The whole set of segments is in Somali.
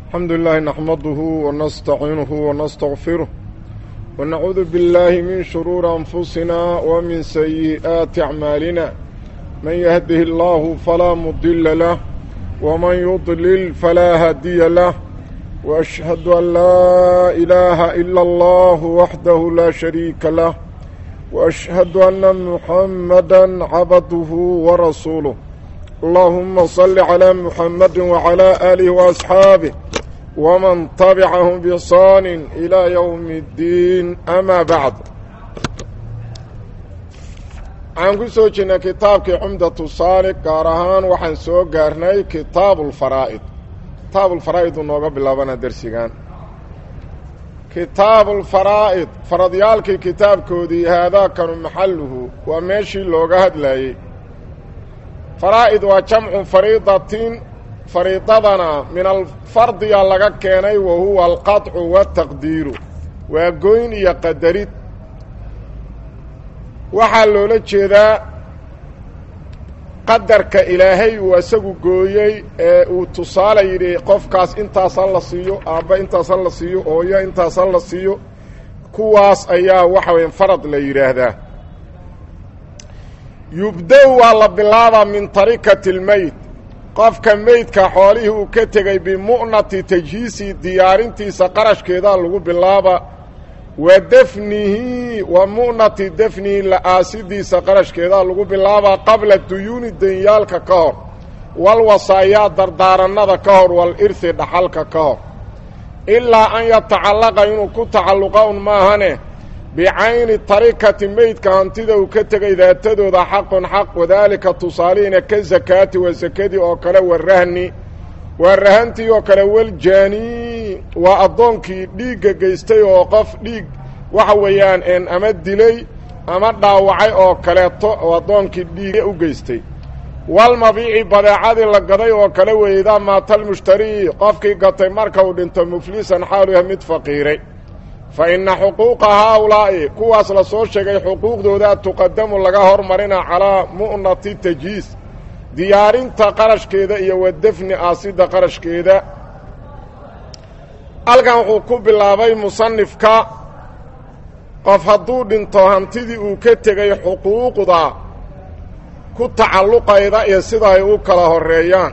الحمد لله نحمده ونستعينه ونستغفره ونعوذ بالله من شرور أنفسنا ومن سيئات أعمالنا من يهده الله فلا مضل له ومن يضلل فلا هادي له وأشهد أن لا إله إلا الله وحده لا شريك له وأشهد أن محمدا عبده ورسوله اللهم صل على محمد وعلى آله وأصحابه ومن تبعهم بإحسان إلى يوم الدين أما بعد waxaan ku soo jirnay kitaabkii cumdatu saalik gaar ahaan waxaan soo gaarnay kitaabulfaraa'id kitaabulfaraa'id uu nooga bilaabana dersigan kitaabulfaraa'id faradyaalkii kitaabkoodii haadaakanu maxalluhu waa meeshii looga hadlayey faraa'id waa jamcu fariidatin fariidadana min alfardiya laga keenay wa huwa alqaطcu waataqdiiru waa goyn iyo qadarid waxaa loola jeedaa qadarka ilaahay uu isagu gooyey ee uu tusaale yidhi qofkaas intaas ha la siiyo aabba intaas ha la siiyo ooyo intaas ha la siiyo kuwaas ayaa waxa weya farad la yidhaahdaa yubda-u waa la bilaabaa min tarikati lmeyd qofka meydka xoolihii uu ka tegey bimu'nati tajhiisi diyaarintiisa qarashkeedaa lagu bilaaba wa defnihi wa mu'nati defnihi la-aasidiisa qarashkeedaa lagu bilaabaa qabla duyuuni danyaalka ka hor wal wasaayaa dardaarannada ka hor wal irhi dhaxalka ka hor ilaa an yatacallaqa inuu ku tacalluqa un maahane bicayni tarikati meydka hantida uu ka tegay daatadooda xaqun xaq wadaalika tusaalihiina ka sakaati waa sakadii oo kale wa rahni waa rahantii oo kale waljaanii waa addoonkii dhiigga geystay oo qof dhiig waxa weeyaan ama dilay ama dhaawacay oo kaleeto oo addoonkii dhiiga u geystay walmabiici badeecadii la gaday oo kale weeydaa maatalmushtarii qofkii gatay marka uu dhinto muflisan xaalu yahay mid faqiiray fa inna xuquuqa haaulaa'i kuwaas la soo sheegay xuquuqdooda tuqadamu laga hormarina calaa mu'nati tajhiis diyaarinta qarashkeeda iyo wa defni aasidda qarashkeeda halkan wuxuu ku bilaabay musanifka qof hadduu dhinto hantidii uu ka tegay xuquuqda ku tacalluqayda iyo sida ay u kala horeeyaan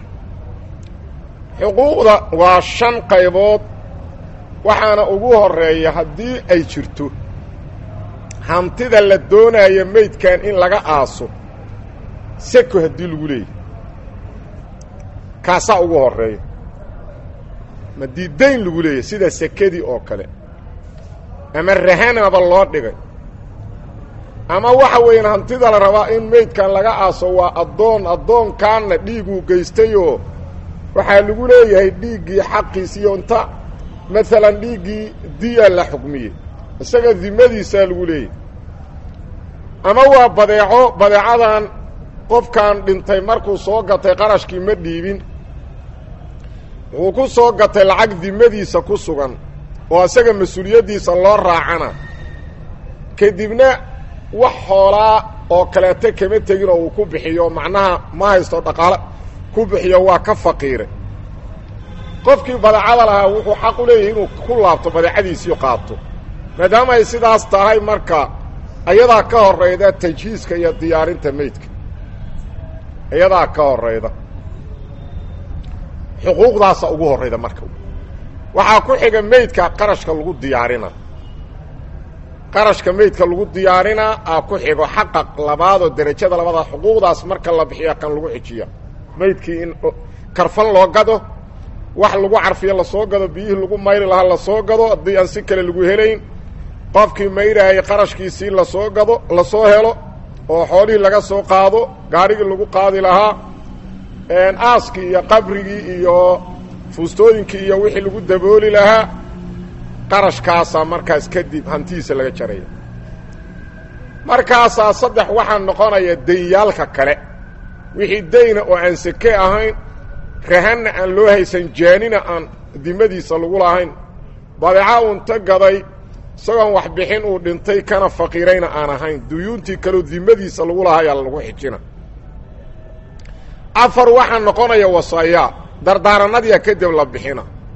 xuquuqda waa shan qaybood waxaana ugu horeeya haddii ay jirto hantida la doonayo meydkan in laga aaso seko haddii lagu leeyahy kaasaa ugu horeeya madii dayn lagu leeyahy sida sekadii oo kale ama rahanaba loo dhigay ama waxa weeyaan hantida la rabaa in meydkan laga aaso waa addoon addoonkaanna dhiiguu geystayoo waxaa lagu leeyahay dhiiggii xaqiisiiyo inta maalan dhiiggii diya la xukmiyey isaga dimadiisaa lagu leeyahay ama waa badeeco badeecadan qofkan dhintay markuu soo gatay qarashkii ma dhiibin wuxuu ku soo gatay lacag dimadiisa ku sugan oo isaga mas-uuliyaddiisa loo raacana kadibna wax xoolaa oo kaleeto kama tegin oo uu ku bixiyo macnaha ma haysto dhaqaale ku bixiyo waa ka faqiiray qofkii badeecada lahaa wuxuu xaq u leeyahay inuu ku laabto badeecadiisii qaato maadaama ay sidaas tahay marka ayadaa ka horayda tajhiiska iyo diyaarinta meydka iyadaa ka horayda xuquuqdaasa ugu horrayda marka waxaa ku xiga meydka qarashka lagu diyaarina qarashka meydka lagu diyaarinaa aa ku xigo xaqa labaadoo derajada labaada xuquuqdaas marka la bixiya kan lagu xijiya meydkii in karfan loo gado wax lagu carfiyo lasoo gado biyihii lagu mayri lahaa lasoo gado haddii aan si kale lagu helayn qofkii mayraayay qarashkiisii lasoo gado lasoo helo oo xoolihii laga soo qaado gaarigii lagu qaadi lahaa aaskii iyo qabrigii iyo fuustooyinkii iyo wixii lagu dabooli lahaa qarashkaasaa markaas kadib hantidiisa laga jaraya markaasaa saddex waxaa noqonaya danyaalka kale wixii dayna oo aan seke ahayn rahanna aan loo haysan jaanina aan dimadiisa lagu lahayn badeeca uunta gaday isagoon wax bixin uu dhintay kana faqiirayna aan ahayn duyuuntii kaleo dimadiisa lagu lahayaa lagu xijina afar waxaa noqonaya wasaayaa dardaaranadiia kadib la bixina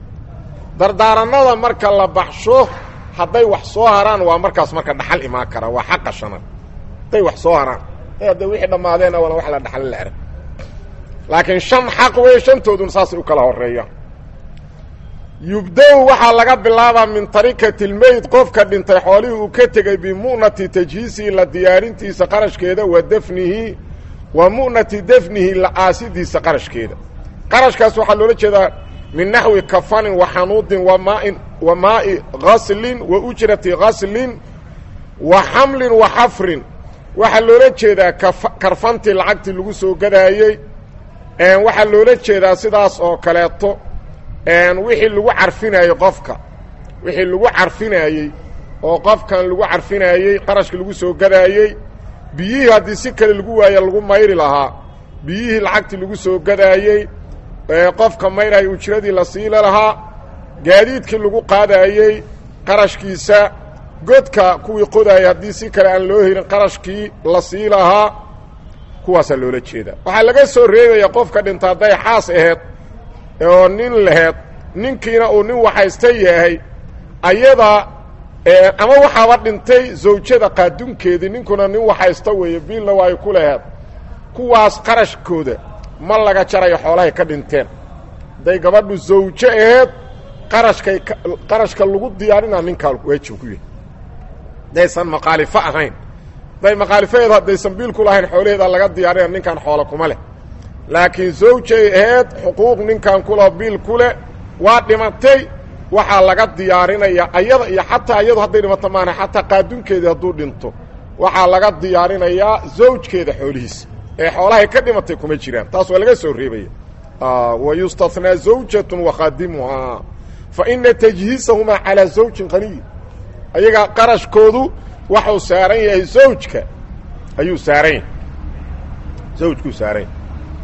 dardaaranada marka la baxsho hadday wax soo haraan waa markaas marka dhaxal imaan kara waa xaqa shanaad hadday wax soo haraan hadda wixii dhammaadeen awala wax la dhaxal la arag laakiin shan xaq wey shantooduna saasay u kala horeeyaan yubda-u waxaa laga bilaabaa min tarikati lmeyd qofka dhintay xoolihii uu ka tegey bimu'nati tajhiisihi la diyaarintiisa qarashkeeda wa dafnihi wa mu'nati dafnihi la aasidiisa qarashkeeda qarashkaas waxaa loola jeedaa min naxwi kafanin wa xanuudin wa maain wa maa'i ghaslin wa ujrati ghaslin wa xamlin wa xafrin waxaa loola jeedaa karfantii lacagtii lagu soo gadaayey waxaa loola jeedaa sidaas oo kaleeto wixii lagu carfinayey qofka wixii lagu carfinayey oo qofkan lagu carfinayey qarashka lagu soo gadaayey biyihii haddii si kale lagu waaye lagu mayri lahaa biyihii lacagtii lagu soo gadaayey qofka mayraya ujradii la siila lahaa gaadiidkii lagu qaadaayey qarashkiisa godka kuwii qodaayay haddii si kale aan loo helin qarashkii la sii lahaa kuwaasaa loola jeedaa waxaa laga soo reebaya qofka dhinta hadday xaas aheed oo nin laheed ninkiina uu nin waxaysta yahay ayada ama waxaaba dhintay zawjada qaadunkeedii ninkuna nin waxaysta weeye biilna waa ay ku laheed kuwaas qarashkooda ma laga jarayo xoolahay ka dhinteen hadday gabadhu zawjo aheed qarashkay qarashka lagu diyaarinaa ninkaa waajib ku yahay haddaysan maqaalifo ahayn hadday maqaalifaheed haddaysan biil ku lahayn xoolaheeda laga diyaarina ninkan xoolo kuma leh laakiin zawjay aheed xuquuq ninkan kula biil ku leh waa dhimatay waxaa laga diyaarinaya ayada iyo xataa iyadu hadday dhimato maana xataa qaadunkeedii hadduu dhinto waxaa laga diyaarinayaa zawjkeeda xoolihiisa ee xoolahay ka dhimatay kuma jiraan taas waa laga soo reebaya wa yustathnaa zawjatun wakhaadimuhaa fa ina tajhiisahumaa calaa zawjin qaniy ayaga qarashkoodu waxuu saaran yahay zawjka ayuu saaran yahay zawjkuu saaran yahay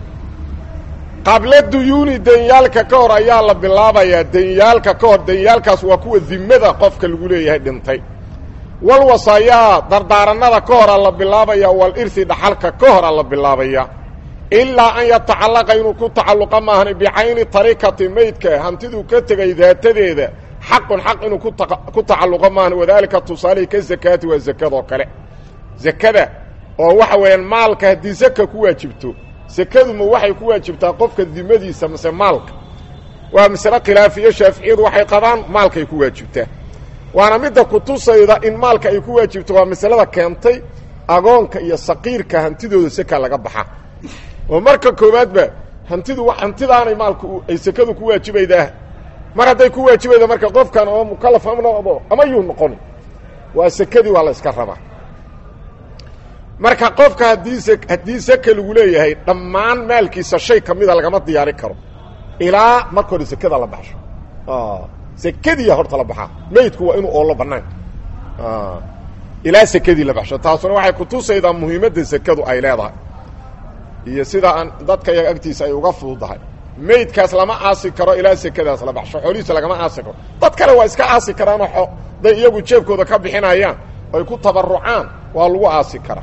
qabla duyuuni denyaalka ka hor ayaa la bilaabayaa denyaalka ka hor denyaalkaas waa kuwa dimada qofka lagu leeyahay dhintay wal wasaayaa dardaaranada ka hora la bilaabaya wal irhi dhaxalka ka hora la bilaabaya ilaa an yatacallaqa inuu ku tacalluqa maahan bicayni tarikati maydka hantiduu ka tegay daatadeeda xaqun xaq inuu ku tacalluqo maahan wadaalika tusaalihi ka zakaati waa zakadoo kale zakada oo waxa weeyaan maalka haddii zaka ku waajibto sekadu ma waxay ku waajibtaa qofka dimadiisa mase maalka waa masale khilaafiyo shaaficiyadu waxay qabaan maalkaay ku waajibtaa waana midda kutusayda in maalka ay ku waajibto waa masalada keentay agoonka iyo saqiirka hantidooda seka laga baxa oo marka koowaadba hantidu hantidaanay maalka ay sekadu ku waajibaydaa mar hadday ku waajibayda marka qofkan oo mukalaf ama noqdo ama yuu noqon waa sekadii waa la iska rabaa marka qofka haddii haddii seke lagu leeyahay dhammaan maalkiisa shay ka mida lagama diyaari karo ilaa marka hore sekada la baxsho sekadiiya horta la baxaa meydku waa inuu oollo banaanka ilaa sekadii la baxsho taasuna waxay kutusaydaa muhiimadda sekadu ay leedahay iyo sida aan dadka yaga agtiisa ay uga fududahay meydkaas lama aasi karo ilaa sekadaas la baxsho xoolihiisa lagama aasi karo dad kale waa iska aasi karaanoo day iyagu jeebkooda ka bixinayaan ay ku tabarucaan waa lagu aasi karaa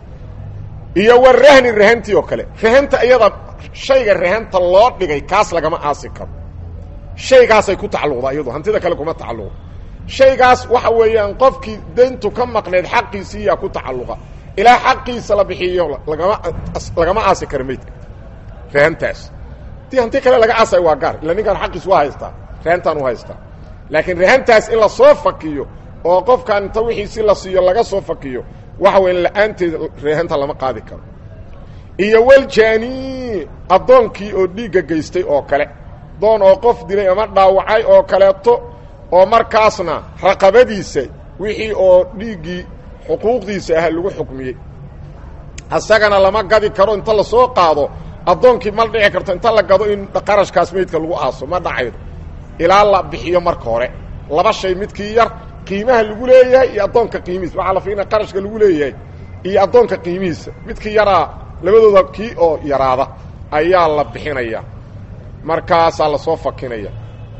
iyo wa rahni rahantii oo kale rahanta iyada shayga rahanta loo dhigay kaas lagama aasi karo shaygaasay ku tacalluqdaa iyadu hantida kale kuma tacalluqo shaygaas waxa weeyaan qofkii dayntu ka maqneed xaqiisiiyaa ku tacalluqa ilaa xaqiisa la bixiyo lagama lagama aasi karo meydka rahantaas dii hanti kale laga aasay waa gaar illa ninkaan xaqiis waa haystaa rahantaan u haystaa laakiin rahantaas in la soo fakiyo oo qofkaan inta wixiisi la siiyo laga soo fakiyo waxa weya la-aanteed reehanta lama qaadi karo iyo waljani addoonkii oo dhiigga geystay oo kale doon oo qof dilay ama dhaawacay oo kaleeto oo markaasna raqabadiisa wixii oo dhiiggii xuquuqdiisa ah lagu xukmiyey asagana lama gadi karo inta lasoo qaado addoonkii ma dhici karto inta la gado in qarashkaas meydka lagu aaso ma dhacaydo ilaa la bixiyo marka hore laba shay midkii yar qiimaha lagu leeyahay iyo addoonka qiimihiisa waxaa la fiina qarashka lagu leeyahay iyo addoonka qiimihiisa midkii yaraa labadooda kii oo yaraada ayaa la bixinaya markaasaa lasoo fakinaya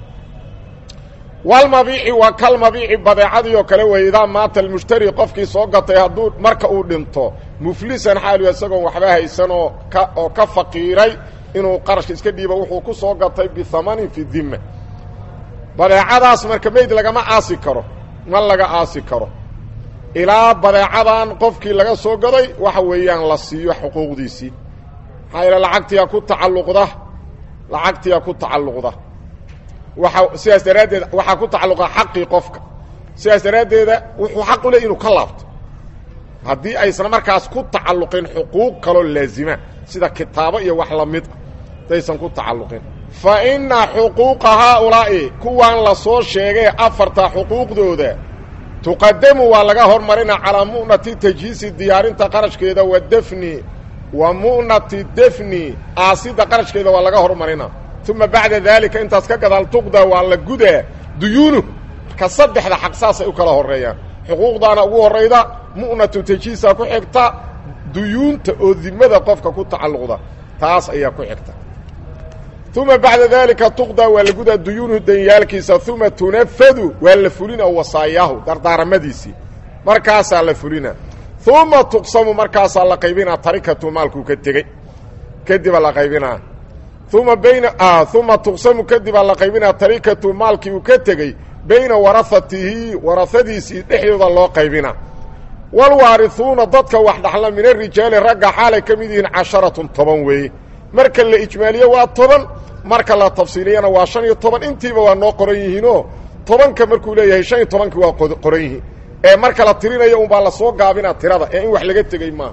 walmabiici waa kalmabiici badeecadii oo kale wey idaa maata almushtari qofkii soo gatay hadduu marka uu dhinto muflisan xaalu isagoon waxba haysan oo ka oo ka faqiiray inuu qarashka iska dhiibo wuxuu ku soo gatay bihamanin fi dima badeecadaas marka meyd lagama aasi karo ma laga aasi karo ilaa badeecadan qofkii laga soo gaday waxa weeyaan la siiyo xuquuqdiisii maxaa yeele lacagtiyaa ku tacalluqda lacagtiyaa ku tacalluqda waa sidaas daraaddeed waxaa ku tacalluqa xaqii qofka sidaas daraaddeeda wuxuu xaq u ley inuu ka laabto haddii aysan markaas ku tacalluqin xuquuq kaloo laazima sida kitaabo iyo wax lamid ah hadaysan ku tacalluqin fa inna xuquuqa haaulaa'i kuwaan la soo sheegay afarta xuquuqdooda tuqadamu waa laga hormarina calaa mu'nati tajhiisi diyaarinta qarashkeeda wa defni wa mu'nati defni aasida qarashkeeda waa laga hormarina uma bacda daalika intaas ka gadaal tuqda waa la gudaa duyuunu ka saddexda xaq saasay u kala horeeyaan xuquuqdaana ugu horayda mu'natu tajhiisa ku xigta duyuunta oo dimada qofka ku tacalluqda taas ayaa ku xigta uma bacda daalika tuqda waa la gudaa duyuunuhu danyaalkiisa uma tunafadu waa la fulina wasaayaahu dardaaramadiisii markaasaa la fulina uma tuqsamu markaasaa la qaybinaa tarikatu maalkuu ka tegey kadibaa la qaybinaa uma bayna uma tuqsamu kadibaa la qaybinaa tarikatu maalkii uu ka tegey bayna warahatihi warahadiisii dhexdooda loo qaybinaa walwaarihuuna dadka wax dhaxla min arijaali ragga xaalay ka mid yihiin casharatun toban weeye marka la ijmaaliyo waa toban marka la tafsiiliyana waa shan iyo toban intiiba waa noo qoran yihiinoo tobanka markuu leeyahay shan iyo tobankii waa qoran yihiin ee marka la tirinayo unbaa lasoo gaabinaa tirada ee in wax laga tegey maaha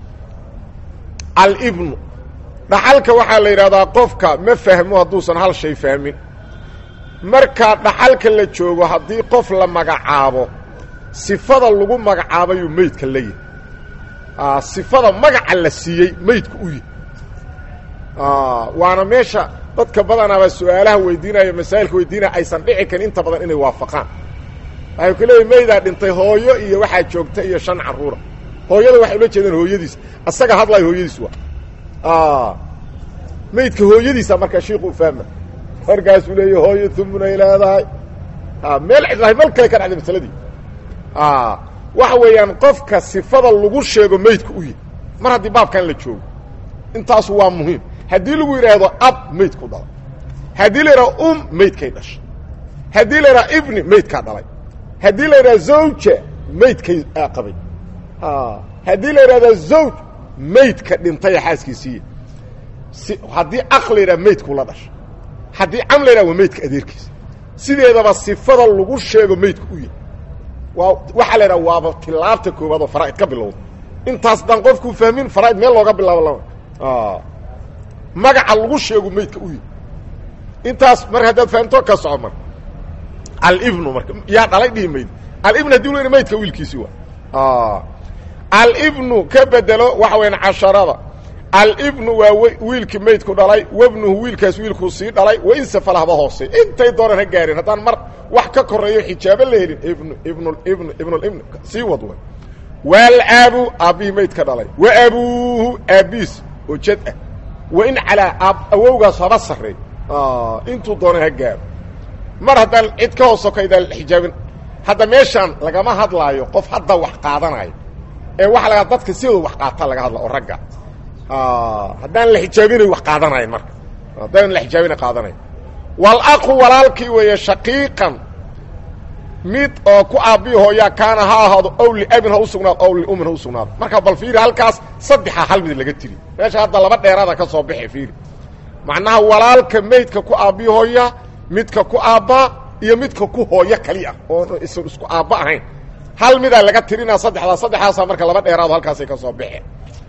alibnu dhaxalka waxaa la yidhahdaa qofka ma fahmo hadduusan hal shay fahmin marka dhaxalka la joogo haddii qof la magacaabo sifada lagu magacaabayuu meydka la yihi sifada magaca la siiyey meydka u yihi waana meesha dadka badanaaba su-aalaha weydiinaya masaa'ilka weydiinaya aysan dhici karin inta badan inay waafaqaan waxay ku leeyihin meydaa dhintay hooyo iyo waxaa joogta iyo shan carruura hooyada waxay ula jeedaan hooyadiis asaga hadlayo hooyadiis waa meydka hooyadiisa markaa shiiku u fahma markaasuu leeya hooyo tumunay leedahay meel cidlahay meel kale ka dhacday masaladii waxa weeyaan qofka sifada lagu sheego meydka u yihi mar haddii baabkan la joogo intaasu waa muhiim haddii lagu yidhaahdo ab meydku dhalay haddii la yidhahdo um meydkay dhashay haddii la yidhahdo ibni meydkaa dhalay haddii la yidhahdo zawja meydkay qabay haddii la yidhahdo zawj meydka dhintaya xaaskiisiiya si haddii aq la yidhaha meydku la dhashay haddii cam la yidhaha waa meydka adeerkiisa sideedaba sifada lagu sheego meydka u yahay waa waxaa la yidhaha waaba tilaabta koowaad oo faraa'id ka bilowda intaas daan qofkuu fahmin faraa'id meel looga bilaabo lama magaca lagu sheego meydka u yahay intaas mar haddaad fahamto ka soco marka alibnu marka yaa dhalay dhihi mayd alibnu hadii lu maydka wiilkiisi waa alibnu ka bedelo waxa weyaan casharada alibnu waa wiilkii maydku dhalay wabnuhu wiilkaas wiilkuu sii dhalay wainsafal haba hoosey intay doonaan ha gaarin haddaan mar wax ka koreeyo xijaabo la helin ibnu ibnu ibnu ibnulibn sii wad way waalaabu aabbihii maydka dhalay wa abuuhu aabbiis oo jad ah wa in calaa awowgaas haba sarreey intuu doona ha gaaro mar haddaan cid ka hoos sokaydaan xijaabin hadda meeshaan lagama hadlaayo qof hadda wax qaadanayo ee waxa laga dadka sidooda wax qaata laga hadla oo ragga haddaan la xijaabinay wax qaadanayn marka haddaan la xijaabina qaadanayn walaqu walaalkii weeye shaqiiqan mid oo ku aabbii hooyaa kaana ha ahaado ow liabin ha u sugnaado ow liumin ha u sugnaado marka bal fiiri halkaas saddexa hal mid laga tiri meesha hadda laba dheeraada ka soo baxay fiiri macnaha walaalka meydka ku aabbii hooya midka ku aabbaa iyo midka ku hooyo kali ah oo isan isku aabba ahayn hal midaa laga tirinaa saddexdaa saddexdaasaa marka laba dheeraado halkaasay ka soo baxeen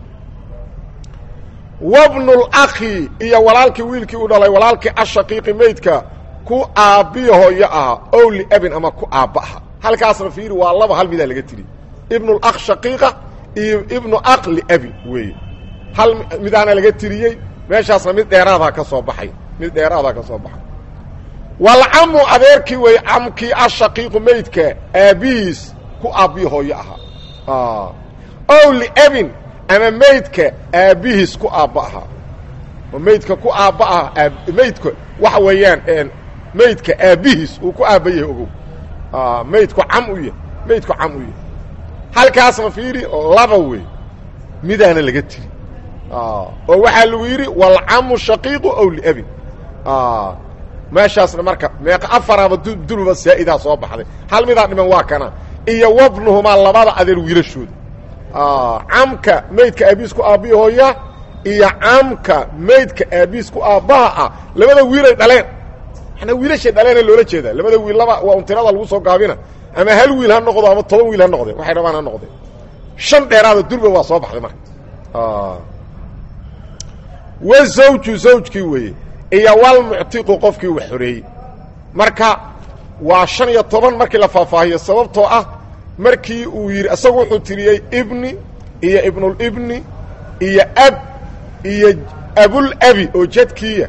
wabnulakhi iyo walaalkii wiilkii u dhalay walaalkii ashaqiiqi meydka ku aabbiyo hooyo ahaa ow liabin ama ku aabba aha halkaasna fiiri waa laba hal midaa laga tiri ibnulakh shaqiiqa iyo ibnu akh liabin weeye hal midaana laga tiriyey meeshaasna mid dheeraadaa ka soo baxay mid dheeraadaa ka soo baxay walcamu adeerkii weeye camkii ashaqiiqu meydka aabbihiis ku aabbiyo hooyo ahaa ow liabin ama meydka aabbihiis ku aabba ahaa oo meydka ku aabba ah meydka waxa weeyaan meydka aabbihiis uu ku aabba yahay ogow meydku cam u yahay meydku cam u yahay halkaasna fiiri laba wey midaana laga tiri oo waxaa lagu yidhi walcamu shaqiiqu ow liabin meeshaasna marka meeqa afaraaba duluba saa'idaa soo baxday hal midaa dhiman waa kana iyo wabnuhumaa labada adeer wiilashooda camka maydka aabiisku aabbihi hooya iyo camka maydka aabiisku aabbaha ah labada wiilay dhaleen manaa wiilashay dhaleena loola jeedaa labada wiil laba waa untirada lagu soo gaabina ama hal wiil ha noqdo ama toban wiil ha noqdeen waxay rabaan ha noqdeen shan dheeraada durba waa soo baxday marka wa zawju zawjkii weeye iyo walmuctiqu qofkii wax xoreeyey marka waa shan iyo toban markii la faahfaahiyo sababtoo ah markii uu yidhi isagu wuxuu tiriyey ibni iyo ibnulibni iyo ab iyo abulabi oo jadkiiya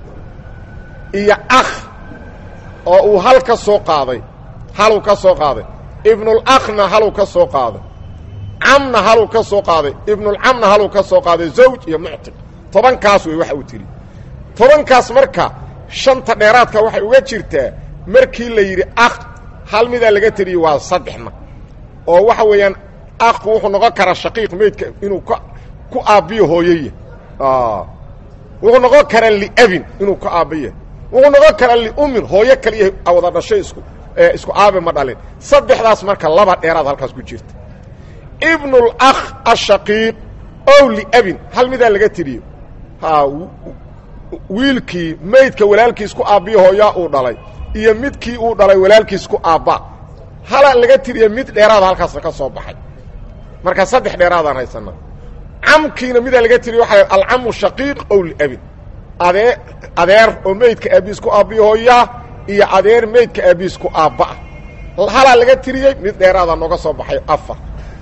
iyo akh oo uu hal ka soo qaaday haluu ka soo qaaday ibnulakhna haluu ka soo qaaday camna haluu ka soo qaaday ibnulcamna haluu ka soo qaaday zawj iyo muctiq tobankaas wey waxa uu tiri tobankaas marka shanta dheeraadka waxay uga jirtaa markii la yidhi akh hal midaa laga teliyey waa saddexna oo waxa weeyaan akhu wuxuu noqon karaa shaqiiq meydka inuu ka ku aabbiyo hooyaya wuxuu noqon karaa liabin inuu ka aabbiya wuxuu noqon karaa liumin hooyo kaliya wada dhashay isku isku aabe ma dhalin saddexdaas marka laba dheeraad halkaas ku jirta ibnulakh ashaqiiq ow liabin hal midaa laga tiriyo ha wiilkii maydka walaalkiis ku aabbiyo hooyaa uu dhalay iyo midkii uu dhalay walaalkiis ku aabba hala laga tiriya mid dheeraada halkaasna ka soo baxay marka saddex dheeraadaan haysanaa camkiina midaa laga tiriya waxa alcamu shaqiiq ow liabin adee adeer oo meydka aabiis ku aabbiyo hooyaa iyo adeer meydka aabiis ku aabba ah halaa laga tiriyey mid dheeraada nooga soo baxay afar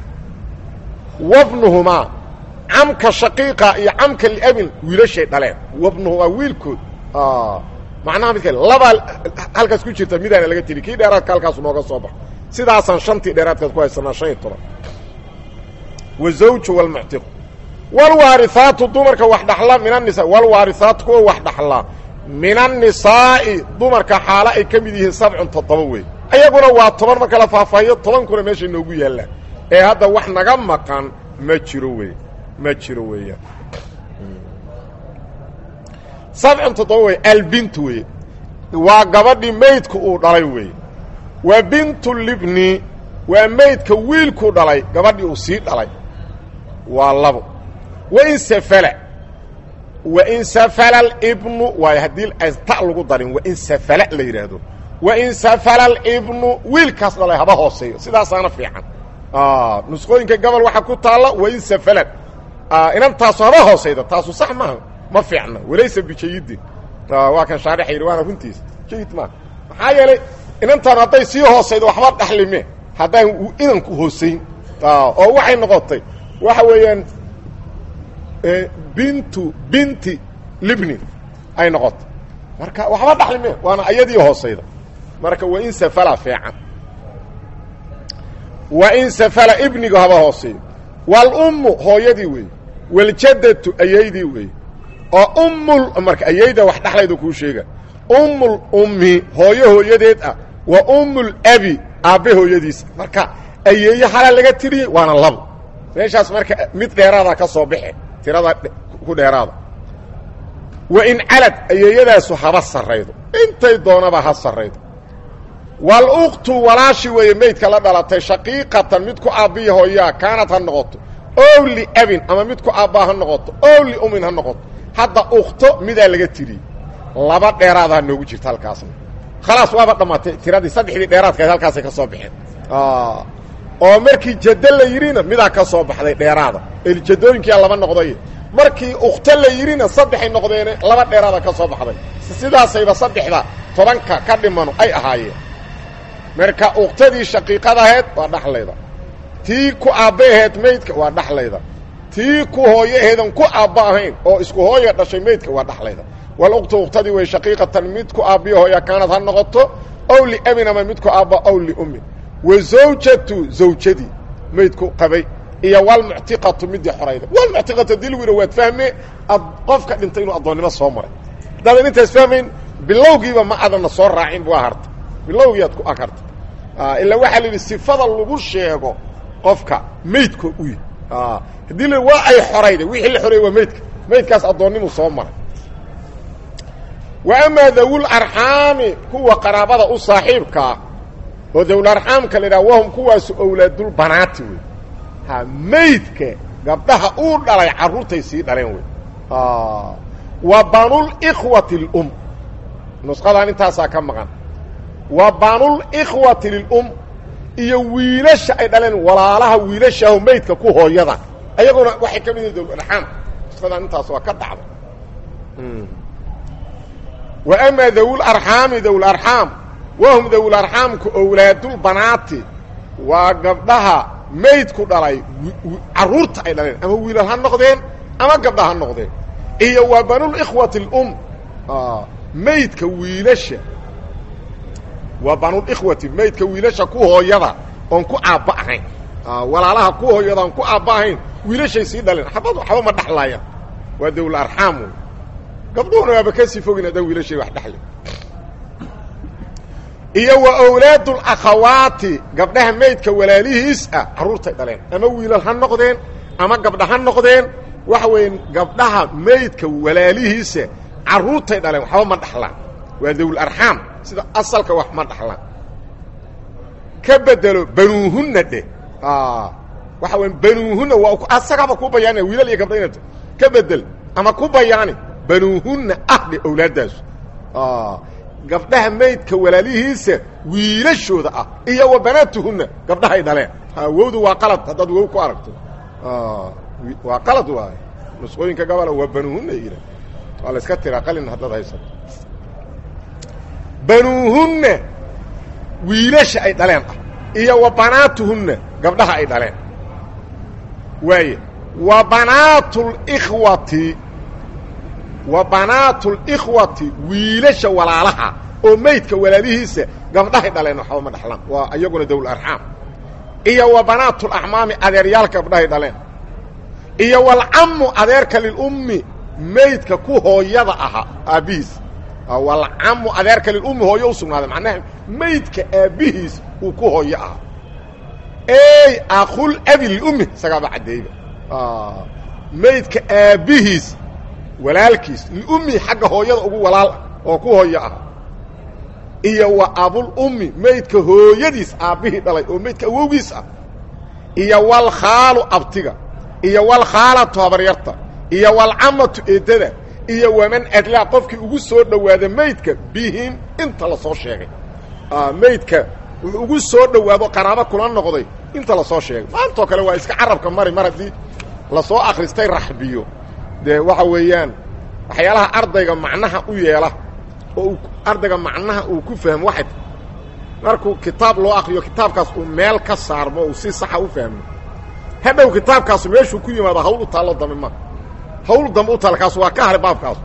wabnuhumaa camka shaqiiqa iyo camka liabin wiilashay dhaleen wabnuhumaa wiilkood macnaha midka labaa halkaas ku jirta midaana laga tiri kii dheeraadka halkaasu nooga soo baxo sidaasaan shantii dheeraadkaas ku haysanaa shan iyo toban wazawju walmuctiqu walwaarihaatu dumarka wax dhaxla min anisa walwaarihaatu kuwa wax dhaxlaa min annisaa'i dumarka xaalo ay ka mid yihiin sabcun toddoba wey ayaguna waa toban marka la faahfaahiyo tobankuna meeshay noogu yaallaan ee hadda wax naga maqan ma jiro wey ma jiro weeyaan sabcun toddoba wey albintu wey waa gabadhii maydku uu dhalay wey wa bintu libni waa maydka wiilkuu dhalay gabadhii uu sii dhalay waa labo wain safala wain safala alibnu waayo haddii ta lagu darin wain safala la yidhaahdo wain safala alibnu wiilkaas dhalay haba hooseeyo sidaasaana fiican nusqooyinka gobol waxaa ku taalla wain safalan inantaasu haba hoosayda taasu sax maaha ma fiicna walaysa bijayidin waa kan shaarixa yidhi waana runtiisa jayid maaha maxaa yeelay inantaan hadday sii hoosaydo waxba dhaxlime haddaan inanku hoosayn oo waxay noqotay waxa weeyaan bintu binti libni ay noqotay marka waxba dhaxlime waana ayadii hoosayda marka wain safala fiican wain safala ibnigu haba hooseeyo walummu hooyadii weeye waljadatu ayaydii weeye oo ummul marka ayayda wax dhaxlayda kuu sheega ummul ummi hooyo hooyadeed ah wa ummul abi aabbe hooyadiisa marka ayeeye halaa laga tiriyey waana labo meeshaas marka mid dheeraada ka soo baxe tirada ku dheeraada wa in calad ayeeyadaasu haba sarraydo intay doonaba ha sarraydo walukhtu walaashi weeye maydka la dhalatay shaqiiqatan mid ku aabbiya hooyaa kaanad ha noqoto ow liabin ama mid ku aabbaa ha noqoto ow liumin ha noqoto hadda ukhto midaa laga tiriyey laba dheeraada ha noogu jirta halkaasna khalaas waaba dhammaatay tiradii saddexdii dheeraadkaed halkaasay ka soo baxeen oo markii jaddo la yidhina midaa ka soo baxday dheeraada elijadooyinkiyaa laba noqday markii ukhto la yidhina saddexay noqdeene laba dheeraada ka soo baxday sidaasayba saddexda tobanka ka dhimanu ay ahaayeen marka uktadii shaqiiqadaheed waa dhaxlayda tii ku aabba aheed maydka waa dhaxlayda tii ku hooyo aheedan ku aabba ahayn oo isku hooya dhashay maydka waa dhaxlayda walukhtu uktadii way shaqiiqatan mid ku aabbiyo hooya kaanad ha noqoto ow liabin ama mid ku aabba ow liummin wa zawjatu zawjadii maydku qabay iyo walmuctiqatu midii xorayda walmuctiqatu hadii lagu yidha waad fahme qofka dhintay inuu addoonnimo soo maray haddaadan intaas fahmayn bilowgiiba ma adanna soo raacin waa harta bilowgiiaad ku ag harta ilaa waxaa la yidhi sifada lagu sheego qofka maydka u yahy haddii la waa ay xorayda wixii la xoreeyey waa maydka maydkaas addoonnimu soo maray wa amaa dawul arxaami kuwa qaraabada u saaxiibkaa oo dawul arxaamka la yidhaha wahum kuwaasu owlaadulbanaati wey ha maydka gabdhaha uu dhalay carruurtay sii dhaleen wey wa banulikhwati lum nusqadan intaasaa ka maqan wa banulikhwati lilum iyo wiilasha ay dhaleen walaalaha wiilashaaho maydka ku hooyada ayaguna waxay ka mid yihin dawlarxaam nusqadan intaas waa ka dhacda wa amaa dawul arxaami dawul arxaam wahum dawul arxaamku owlaadulbanaati waa gabdhaha maydku dhalay carruurta ay dhaleen ama wiilal ha noqdeen ama gabdha ha noqdeen iyo waa banulikhwati lum maydka wiilasha waa banulikhwati maydka wiilasha ku hooyada oon ku aabba ahayn walaalaha ku hooyada oon ku aabba ahayn wiilashay sii dhaleen xabad waxba ma dhexlaayaan waa dawul arxaam wey gabdhuhuna waaba kasii fogin haddaan wiilashay wax dhexle iyo wa owlaadulakhawaati gabdhaha maydka walaalihiis ah carruurtay dhaleen ama wiilal ha noqdeen ama gabdha ha noqdeen waxa weeye gabdhaha maydka walaalihiisa carruurtay dhaleen waxba ma dhaxlaan waa dawul arxaam sida asalka wax ma dhaxlaan ka bedelo banuuhunna dheh waxa weya banuuhunna waa asagaba ku bayaanaya wiilal iyo gabdha inat ka bedel ama ku bayaani banuuhunna ah dhe owlaaddaasu gabdhaha maydka walaalihiisa wiilashooda ah iyo wa banaatuhunna gabdhahay dhaleen wowdu waa qalad haddaad wow ku aragto waa qalad waay nusqooyinka gabola waa banuuhunna yidha waa la iska tiraa qalin haddaad haysato banuuhunna wiilasha ay dhaleen ah iyo wa banaatuhunna gabdhaha ay dhaleen waaye wa banaatulikhwati wa banaatulikhwati wiilasha walaalaha oo maydka walaalihiisa gabdhahay dhaleen waxba ma dhaxlaan waa iyaguna dawul arxaam iyo wa banaatulaxmaami adeeryaalka gabdhahay dhaleen iyo walcamu adeerka lilummi maydka ku hooyada ahaa aabbihiis walcamu adeerka lilummi hooyo u sugnaaday macnaha maydka aabbihiis uu ku hooyo ahaa ey akhul abi lilummi isagaaba caddeeyba maydka aabbihiis walaalkiis liummi xagga hooyada ugu walaal oo ku hooyo ah iyo wa abulummi maydka hooyadiis aabbihii dhalay oo maydka awowgiis ah iyo walkhaalu abtiga iyo walkhaalatu habaryarta iyo walcamatu eedada iyo waman adlaa qofkii ugu soo dhowaada maydka bihim inta la soo sheegay maydka wuxuu ugu soo dhowaado qaraabo kula noqday inta la soo sheegay maantoo kale waa iska carabka mari mar haddii lasoo akhristay raxbiyo dee waxa weeyaan waxyaalaha ardayga macnaha u yeela oo ardayga macnaha uu ku fahmo waxay markuu kitaab loo akriyo kitaabkaas uu meel ka saarmo uu si saxa u fahmo hadhow kitaabkaasu meeshuu ku yimaado hawl u taallo dambe ma hawl dambe u taalla kaas waa ka haray baabkaasu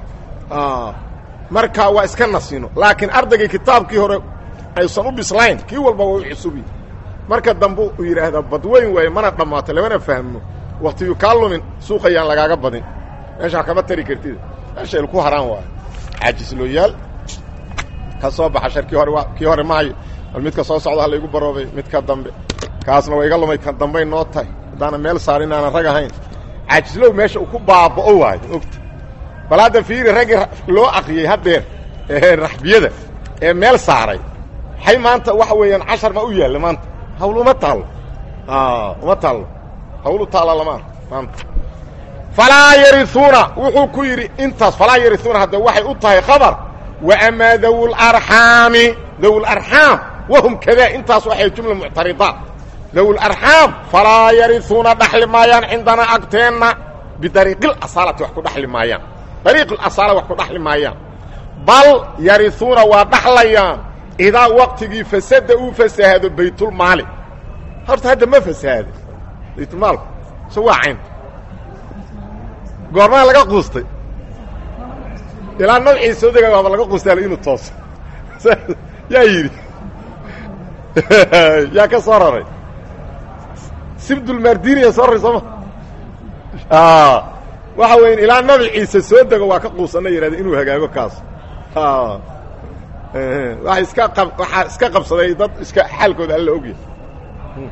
marka waa iska nasino laakiin ardaygii kitaabkii hore aysan u bislayn kii walba waa u cusubi marka dambe uu yidhaahdaa badweyn waaye mana dhammaato lamana fahmo waktiyu kaa lumin suuqayaan lagaaga badin meeshaa kama tari kartid meesha ilku haraan waayo caajislooyaal ka soo baxa shar kii hore waa kii hore maayo bal midka soo socda halaygu baroobay midka dambe kaasna waa iga lumay kan dambay noo tahay haddaana meel saarin aanan rag ahayn caajislow meesha uu ku baaba'o waayo ogta bal hadda fiiri raggii loo akriyey haddeer ee raxbiyada ee meel saaray hay maanta waxa weeyaan cashar ma u yaalla maanta hawl uma taallo uma taallo hawl u taalla lama maanta falaa yariuuna wuxuu ku yidhi intaas falaa yariuuna hadda waxay u tahay khabar wa amaa dawlarxaami dawlarxaam wahum kadaa intaas waxay jumla muctaridaat dawlarxaam falaa yariuuna dhaxli maayaan cindanaa agteenna bidariiqilasaalati wax ku dhaxli maayaan dariiqilasaala wax ku dhaxli maayaan bal yariuuna waa dhaxlayaan idaa waqtigii fasada uu fasahaado baytulmaali horta hadda ma fasahaado baytulmaalku so waa cayn goormaa laga quustay ilaa nabcii soo dega waaba laga quustaala inuu tooso yaa yidhi yaa ka soo raray sibdulmardiniya soo raray sooma waxa weya ilaa nabi ciise soo dego waa ka quusanna yidhahda inuu hagaago kaas waa iska waxaa iska qabsaday dad iska xaalkooda alla ogyahay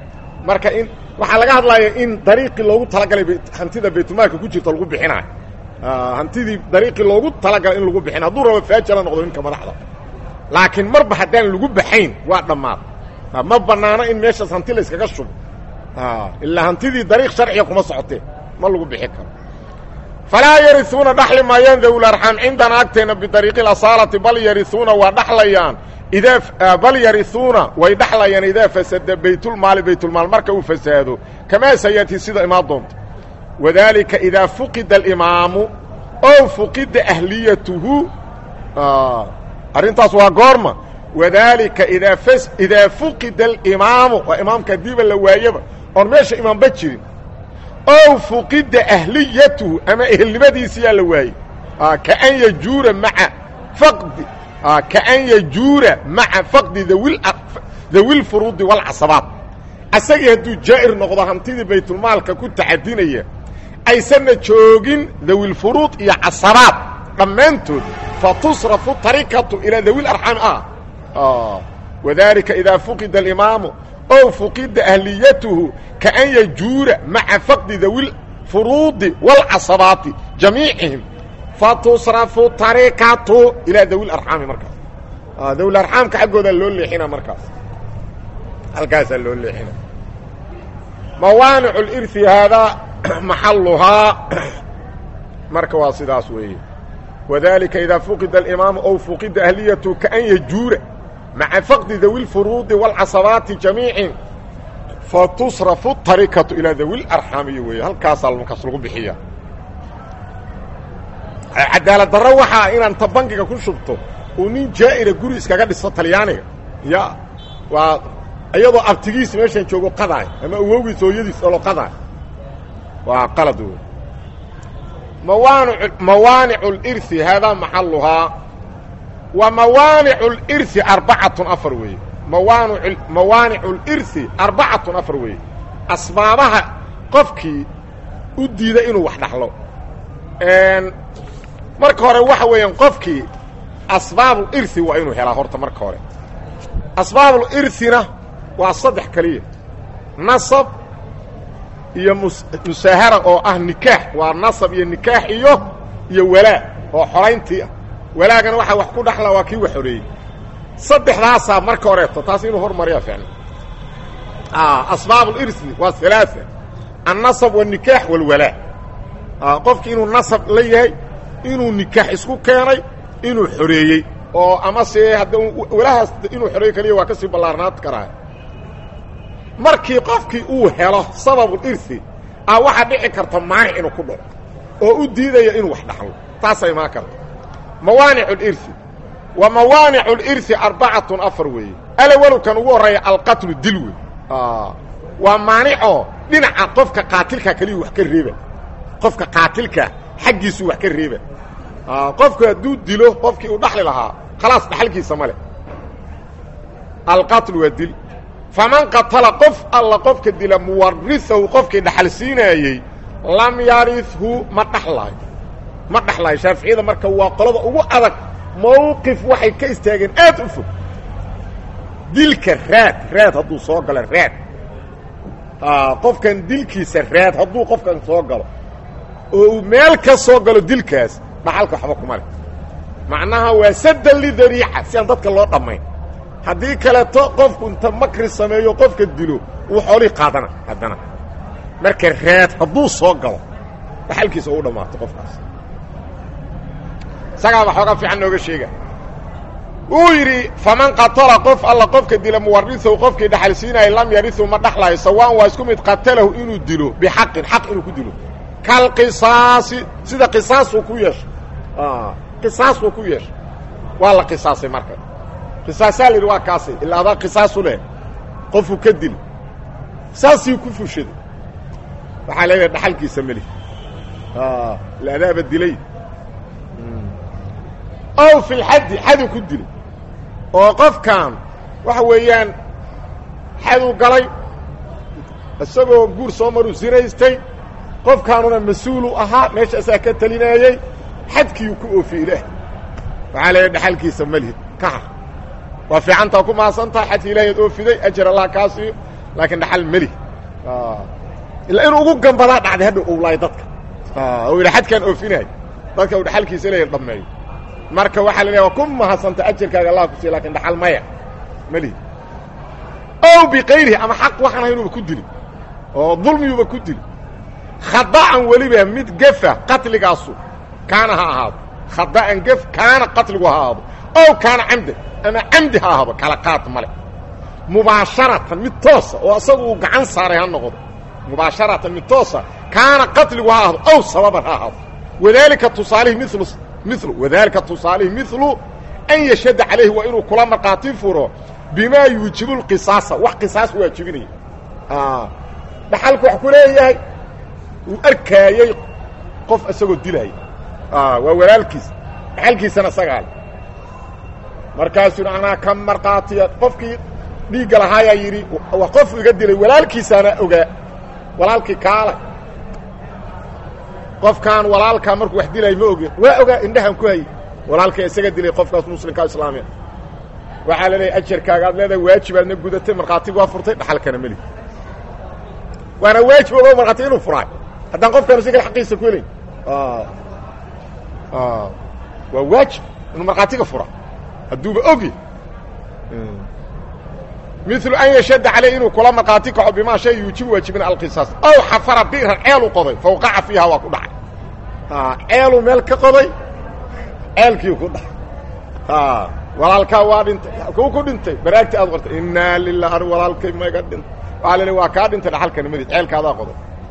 marka in waxaa laga hadlaya in dariiqii loogu talagalay hantida baytulmaalka ku jirto lagu bixinaayo hantidii dariiqii loogu talagalay in lagu bixin hadduu rabo faajala noqdo ninka madaxda laakiin marba haddaan lagu baxayn waa dhammaad ma banaano in meeshaas hanti la yskaga shubo ilaa hantidii dariiq sharciga kuma socotee ma lagu bixi karo falaa yariuuna dhaxli maayaan dawlarxaam cindana agteenna bidariiqi asaalati bal yariuuna waa dhaxlayaan idaa bal yariuuna way dhaxlayaan idaa fasada baytulmaali baytulmaal marka uu fasaado kamaa sayatii sida imaan doonto wadaalika idaa fuqida alimaamu ow fuqida ahliyatuhu arrintaas waa goorma wadaalika idaa idaa fuqida alimaamu waa imaamka hadiiba la waayaba oon meesha imaamba jirin ow fuqida ahliyatuhu ama ehelnimadiisiyaa la waayey kaan yajuura maa faqdi kaan yajuura maca faqdi dawi lfuruudi walcasabaat asagii hadduu jaa'ir noqdo hantidii baytulmaalka ku tacadinaya aysanna joogin dawilfuruud iyo casabaad dhammaantood fa tusrafu tarikatu ilaa dawil arxaami ah wadaalika idaa fuqida alimaamu ow fuqida ahliyatuhu kaan yajuura maca faqdi dawi lfuruudi wاlcasabaati jamiicihim fatusrafu tarikatu ilaa dawi larxaami markaas dawi arxaamka xaggoodaa loo leexina markaas halkaasaa loo leexina mawaanic اlirhi haadaa maxaluhaa marka waa sidaas weeye wadalika idaa fuqida alimaamu ow fuqida ahliyatu kaan yajuura maca faqdi dawi lfuruudi wاlcasabaati jamiicin fatusrafu tarikatu ilaa dawi larxaamiy weeye halkaasaa markaas lagu bixiya cadaalad darro waxaa inaan ta bangiga ku shubto uu nin jaa'ira guri iskaga dhiso talyaaniga ya waa iyadoo abtigiis meeshan joogo qadaay ama awogiis hooyadiis olo qadaay waa qalad wey mawaanic mawaanicu اlirhi haadaa maxaluhaa wa mawaanicu اlirhi arbacatun afar weeye mawaanic mawaanicu اlirhi arbacatun afar weeye asbaabaha qofkii u diida inuu wax dhaxlo marka hore waxa weeyaan qofkii asbaabulirhi waa inuu helaa horta marka hore asbaabulirhina waa saddex keliya nasab iyo musaahara oo ah nikaax waa nasab iyo nikaax iyo iyo walaa oo xorayntii ah walaagana waxaa wax ku dhaxla waa kii wax xoreeyey saddexdaasaa marka horeeto taas inuu hormariya ficna asbaabulirhi waa halaaa annasab wanikaax walwalaa qofki inuu nasab la yahay inuu nikaax isku keenay inuu xoreeyey oo ama se hadda walahaas inuu xoreey kaliya waa ka sii ballaarnaad karaa markii qofkii uu helo sababulirhi a waxaa dhici karta maanic inuu ku dhaco oo u diidaya inuu wax dhaxlo taasay imaan karta mawaanic اlirhi wa mawaanic اlirhi arbacatun afar weeye alawalkan ugu horreeya alqatlu dil wey waa maanicoo dhinaca qofka qaatilka keliya wax ka reeba qofka qaatilka xaggiisu wax ka reeba qofku hadduu dilo qofkii uu dhaxli lahaa khalaas dhaxalkiisa ma leh alqatlu waa dil faman qatala qof alla qofka dila muwarisahu qofkii dhaxal siinaayey lam yarithu ma dhaxlaayo ma dhaxlaayo shaaficiyada marka waa qolada ugu adag mawqif waxay ka istaageen aad u fog dilka raad raad hadduu soo galo raad qofkan dilkiisa raad hadduu qofkan soo galo oo uu meel ka soo galo dilkaas dhaxalka waxba kuma leh macnaha waa saddan lidariica si aan dadka loo dhammayn haddii kaleeto qofku inta makri sameeyo qofka dilo uu xoolihii qaadana haddana marka raad hadduu soo galo dhaxalkiisa uu dhammaato qofkaas isagaaba xooga fiican nooga sheega wuu yidhi faman qatala qof alla qofka dila muwarisahu qofkii dhaxal siinaya lam yarihu ma dhaxlaayo sawaan waa isku mid qatalahu inuu dilo bixaqin xaq inuu ku dilo kalqisaasi sida qisaasuu ku yeeshay qisaasuu ku yeeshay waa la qisaasay marka qisaasaa la yidhi waa kaasay ilaa adaa qisaasu leh qofuu ka dil saasii ku fushaday waxaa leedahay dhaxalkiisa meli la adaaba dilay ow fi lxaddi xadu ku dilay oo qofkan waxa weeyaan xaduu galay isagoo guur soo maruu sinaystay qofkaanuna mas-uulu ahaa meeshaasaa ka telinaayey xadkiiu ku oofiye ilaah waxaa leeyahay dhaxalkiisa malihid ka har waa fiicantaa ku mahadsantaha xadki ilahi ad oofiday ajar allah kaa siiyo laakiin dhaxal melih ilaa inuu ugu gambadaa dhacday hadha owlaay dadka oo yidha xadkaan oofinayo dadka uu dhaxalkiisa leeyahy dhammeeyo marka waxaa la leeya waa ku mahadsanta ajarkaaga allah ku siiya lakin dhaxal maya malihi ow biqayrihi ama xaq waxaan ahaynuuba ku dili oo dulmiyuuba ku dili khada'an weliba mid gefa qatligaasu kaana ha ahaado khada'an gef kaana qatligu ha ahaado ow kaana camdan ama camdi ha ahaado kala qaad male mubaasharatan mid toosa oo asagu uu gacan saaray ha noqdo mubaasharatan mid toosa kaana qatligu ha ahaado ow sababan ha ahaado wadaalika tusaalihi milu milu wadaalika tusaalihi milu an yashhada calayhi waa inuu kula markhaati furo bimaa yuujibu lqisaasa wax qisaas waajibinaya dhaxalku wax ku leeyahay uu arkaayey qof isagoo dilaaya waa walaalkiis dhaxalkiisana isagaa le markaasuu anaa ka markhaatiya qofkii dhiigga lahaayaa yidhi waa qof iga dilay walaalkiisaana ogaa walaalkii kaala qofkaan walaalkaa markuu wax dilay ma ogin waa ogaa indhahaan ku hayay walaalka isaga dilay qofkaas muslimkaa islaamiya waxaa la leeyahy ajarkaaga aad leedahay waajibaadna gudatay markhaatigu waa furtay dhaxalkana meli waana waajib ogo markhaati inuu furaay haddaan qofkaan isaga xaqiisa ku helayn waa waajib inuu markhaatiga fura hadduuba ogi milu an yashadda caleyh inuu kula markhaati kaco bimaa shay yuujibu waajibina alqisaas ow xafara bi'ran ceelu qoday fawqaca fiiha waa ku dhacay ceeluu meel ka qoday ceelkii ku dhacay walaalkaa waa dhintay kuu ku dhintay baraagti aad qortay innaa lilah ar walaalkay maga dhintay waxaa lele waa kaa dhintay dhaxalkana madid ceelkaadaa qoday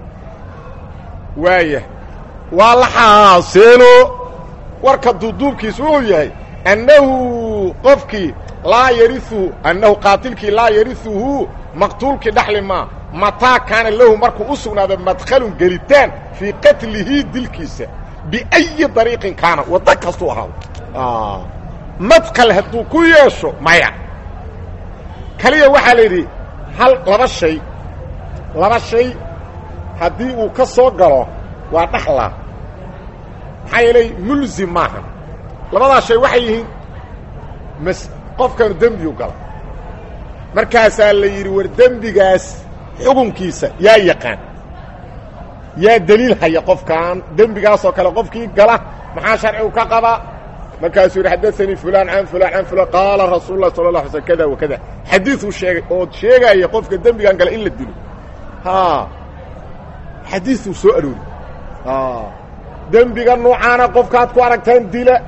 waaya waa la xaaseelo warka duuduubkiis wuxuu yahay annahu qofkii laa yariuhu annahu qaatilkii laa yariuhu maqtuulkii dhaxli maa mataa kaana lahu markuu u sugnaado madkhalun gelitaan fii qatlihi dilkiisa biayi dariiqin kaana waddo kastuu ahaado madkal hadduu ku yeesho maya kaliya waxaa la yidhi hal laba shay laba shay haddii uu ka soo galo waa dhaxlaa maxaa yeelay mulzim maaha labadaas shay waxay yihiin mas qofkanu dembiu gala markaasaa la yidhi war dembigaas xukunkiisa yaa yaqaan yaa deliil haya qofkan dembigaasoo kale qofkii gala maxaa sharcigu ka qabaa markaasuu yidhi xadaanii fulaan can fulaan can fulaan qaala rasuul lah sala la alay slm kada wa kada xadiiuu sheegay oo sheegaya qofka dembigan gala in la dilo xadiiuu soo aroori dembiga nuucaana qofkaad ku aragtaan dila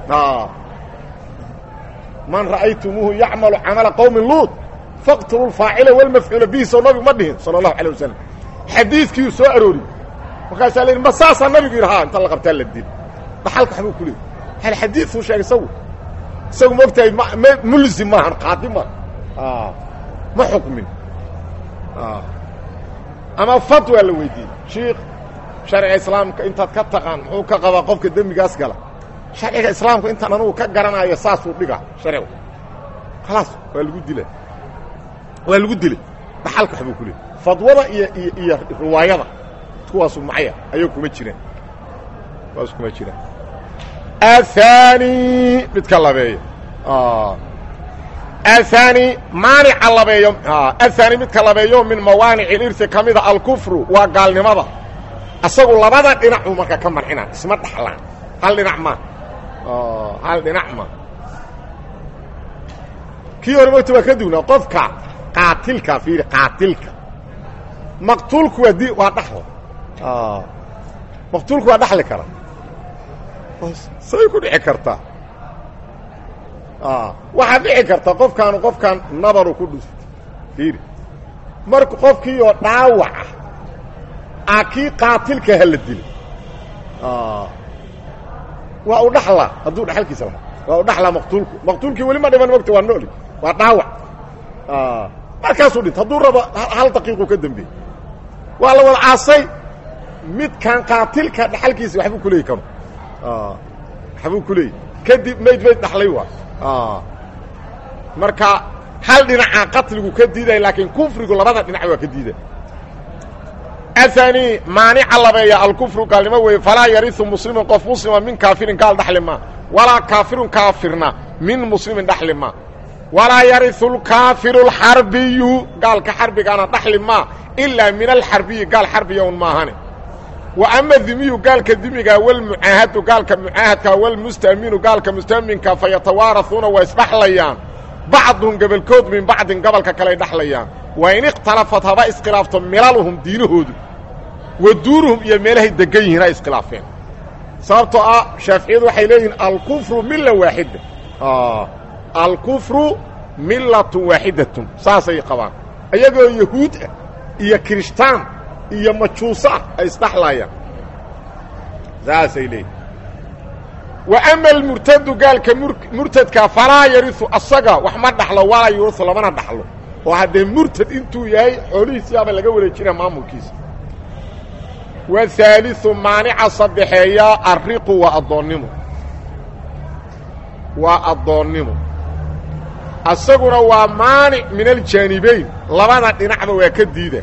man ra'aytumuuhu yacmalu camala qowmi luud faqtulu lfaacila walmafcuula bihi soo nabigu ma dhihin sala allahu alay wasalam xadiidkiiuu soo aroori markaasaa la yidhi ma saasaa nabigu yidhi ha inta la qabtaa la dil dhaxalka waxbuu ku leeyay hal xadiiduu sheegay isagu isagu ma ogtahay m mulzim maahan qaadi ma ma xukmin ama fatwa la weydiiyey shiikh sharciga islaamka intaad ka taqaan muxuu ka qabaa qofka dembigaas gala sharciga islaamka intaan anugu ka garanayo saasuu dhigaa sharcigu khalaas waa lagu dila waa lagu dilay dhaxalka waxbuu ku leeyay fadwada iyo iyo iyo riwaayada kuwaasu macya ayay kuma jiraan kuwaas kuma jiraan aلثاني midka labeeyo aلثاني maanica labeeyo aلثاني midka labeeyo min mawaanic اlirsi ka mida alkufru waa gaalnimada asagu labada dhinacuu marka ka marxina isma dhaxlaan hal dhinac ma hal dhinac ma kii hore mogta waa ka dugnaa qofka qaatilka fiiri qaatilka maqtuulku waa di waa dhaxlo maqtuulku waa dhaxli kara say ku dhici kartaa waxaa dhici karta qofkaanu qofkan nabaru ku dhuftay fiiri marka qofkii oo dhaawaca a kii qaatilka ha la dilay waa u dhaxlaa hadduu dhaxalkiisa lahaa waa u dhaxlaa maqtuulku maqtuulkii weli ma dhiman mogta waa nooli waa dhaawac markaasuu dhintay hadduu rabo hal daqiiqu ka dambeeyey waa la wada caasay midkan qaatilka dhaxalkiisa waxbuu ku leeyi karo waxbuu ku leeyay kadib mayd mayd dhaxlay waa marka hal dhinaca qatligu ka diiday laakiin kufrigu labada dhinac waa ka diiday aani maanica labeeya alkufru gaalnimo weeye falaa yariu muslimin qof muslima min kaafirin gaal dhaxli ma walaa kaafirun kaafirna min muslimin dhaxli ma walaa yariu lkaafiru lxarbiyu gaalka xarbigaana dhaxli ma ilaa min alxarbiyi gaal xarbiya un maahane wa ama dimiyu gaalka dimiga walmucaahadu gaalka mucaahadka walmustaaminu gaalka mustaaminka fa yatawaarauuna waa isdhaxlayaan bacduhum gebolkood min bacdin gobolka kaley dhaxlayaan wa in ikhtalafat haba iskhilaafto milaluhum diinahoodu wa duunuhum iyo meelahay degan yihiin ha iskhilaafeen sababtoo ah shaaficiyadu waxay leeyihiin alkufru milla waaxida alkufru millatun waaxidatun saasay qabaan iyagoo yahuud ah iyo kirishtaan iyo majuuso ah ay isdhaxlayaan saasay leeyihin wa ama almurtadu gaalka murtadka falaa yariu asaga wax ma dhaxlo walaa yuriu lamana dhaxlo oo haddee murtad intuu yahay xoolihiisiyaaba laga wareejina maamulkiisa wahaaliu maanica saddexeeya arriqu waa addoonnimo waa addoonnimo asaguna waa maanic min aljaanibayn labada dhinacba waa ka diida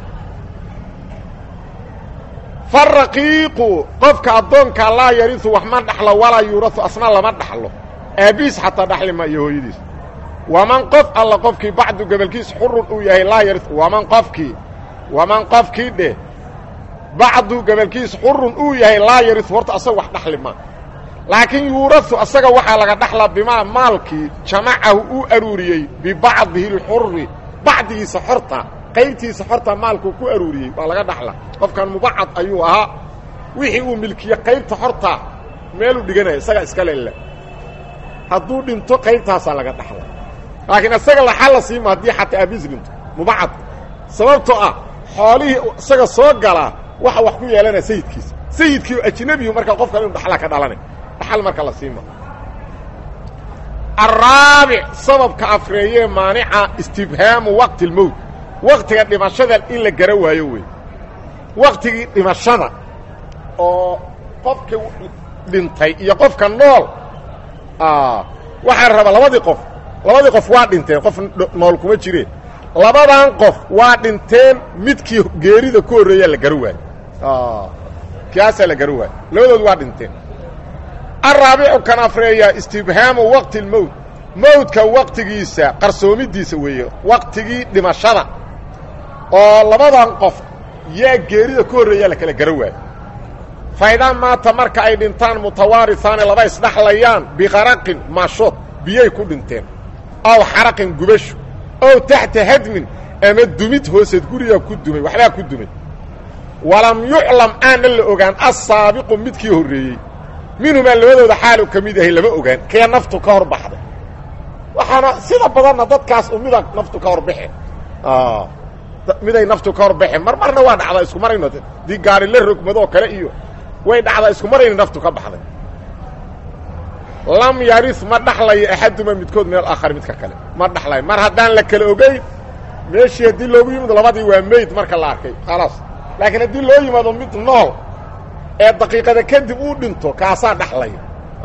faraqiiqu qofka addoonka laa yariu wax ma dhaxlo walaa yuurau asna lama dhaxlo aabiis xataa dhaxli ma iyo hooyadiis waman qof alla qofkii bacdu gobolkiis xurun uu yahay laa yari waman qofkii waman qofkii dheh bacdu gobolkiis xurun uu yahay laa yariu horta asaga wax dhaxli ma laakiin yuurau asaga waxaa laga dhaxlaa bimaa maalkii jamacahu uu aruuriyey bibacdihi اlxuri bacdigiisa xorta qaybtiisa xorta maalkuu ku aruuriyey waa laga dhaxla qofkan mubacad ayuu ahaa wixii uu milkiye qaybta xorta meeluu dhiganaya isagaa iska lele hadduu dhinto qaybtaasaa laga dhaxla laakiin isaga laxal la siima haddii xataa aabiis dhinto mubacad sababtoo ah xoolihii isaga soo galaa waxa wax ku yeelanaya sayidkiisa sayidkii ajnebiyu markaa qofkan inu dhaxla ka dhalanay dhaxal marka la siima araabic sababka afreeyee maanica istibhaamu waqti اlmowt waktiga dhimashada in la gara waayo wey waktigii dhimashada oo qofka dhintay iyo qofka nool waxaa raba labadii qof labadii qof waa dhinteen qof nool kuma jireen labadan qof waa dhinteen midkii geerida ku horreeyaa la gara waayo kaasaa la gara waayo labadood waa dhinteen araabicu kan afreeya istibhaamu waqti اlmowt mowdka waqtigiisa qarsoomidiisa weeye waqtigii dhimashada oo labadan qof yaa geerida ku horreeyaa la kala gara waayo faydaa maata marka ay dhintaan mutawaarihaani laba isdhaxlayaan biqaraqin maashood biyay ku dhinteen aw xaraqin gubasho ow taxta hadmin ama dumid hooseed gurigaa ku dumay waxbaa ku dumay walam yuclam aanna la ogaan assaabiqu midkii horreeyey minhumaa labadooda xaalu ka mid yahay lama ogaan kee naftu ka hor baxday waxaana sida badanna dadkaas u mida naftu ka hor baxe miday naftu ka hor baxeen mar marna waa dhacdaa isku marayno dii gaari la rogmadoo kale iyo way dhacdaa isku marayna naftu ka baxday lam yari ma dhaxlayo axaduma midkood min alaakhari midka kale ma dhaxlayo mar haddaan la kala ogeyn meeshii haddii loogu yimid labadii waa meyd marka la arkay khalaas laakiin haddii loo yimaado mid nool ee daqiiqada kadib uu dhinto kaasaa dhaxlaya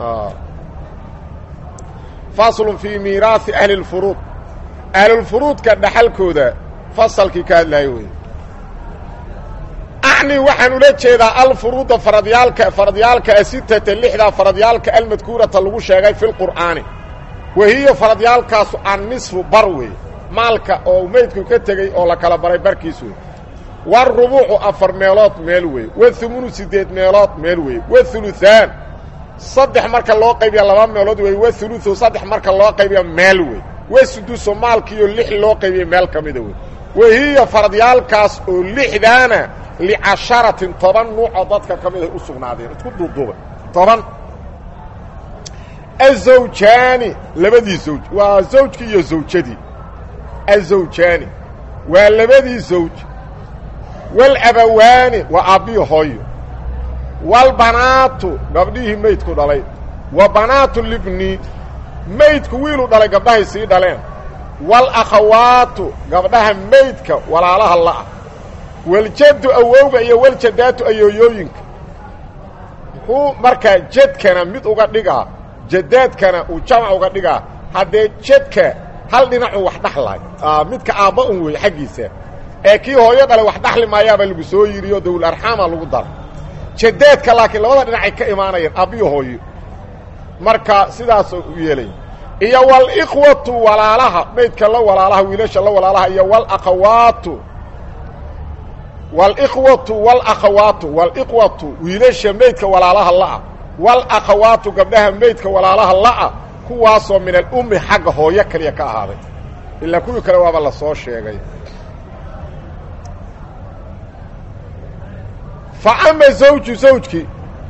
faslun fii miiraahi ahli اlfuruud ahlulfuruudka dhaxalkooda fasalkii ka hadlaayo wey acni waxaan ula jeedaa alfuruuda faradyaalka faradyaalka asitata lixdaa faradyaalka almadkuurata lagu sheegay fi lqur'aani wa hiya faradyaalkaasu annisfu bar wey maalka oo meydku ka tegey oo la kala baray barkiis wey warubuucu afar meelood meel wey wahumunu siddeed meelood meel wey wahuluhaan saddex marka loo qaybiya laba meelood wey wahuluثu saddex marka loo qaybiya meel wey wasuduso maalkiiyo lix loo qaybiya meel ka mida wey wahiya faradyaalkaas oo lixdaana licasharatin toban nuucoo dadka ka mid ay u sugnaadeen isku duuduubay toban azawjaani labadii zawj waa zawjkii iyo zawjadii azawjaani waa labadii zawj walabawaani waa aabbiyo hooyo walbanaatu gabdhihii maydku dhalay wa banaatu libni maydku wiiluu dhalay gabdhahay sii dhaleen walakhawaatu gabdhaha maydka walaalaha la'ah waljaddu awowga iyo waljadaatu ayooyooyinka muxuu markaa jedkana mid uga dhigaa jadaadkana uu jamac uga dhigaa haddee jedka hal dhinacuu wax dhaxlay midka aabba un wey xaggiisa ee kii hooyo dhalay wax dhaxli maayaabaa lagu soo yidhiyo dawul arxaama lagu dara jadaadka laakiin labada dhinacay ka imaanayeen aabbiyo hooyo marka sidaasoo u yeelaya iyo walikhwatu walaalaha maydka la walaalaha wiilasha la walaalaha iyo walakhawaatu walikhwatu walakhawaatu walikhwatu wiilasha meydka walaalaha la'a walakhawaatu gabdhaha meydka walaalaha la'a kuwaasoo min alummi xagga hooyo kaliya ka ahaaday ilaa kuwii kale waaba la soo sheegay fa ama zawju zawjkii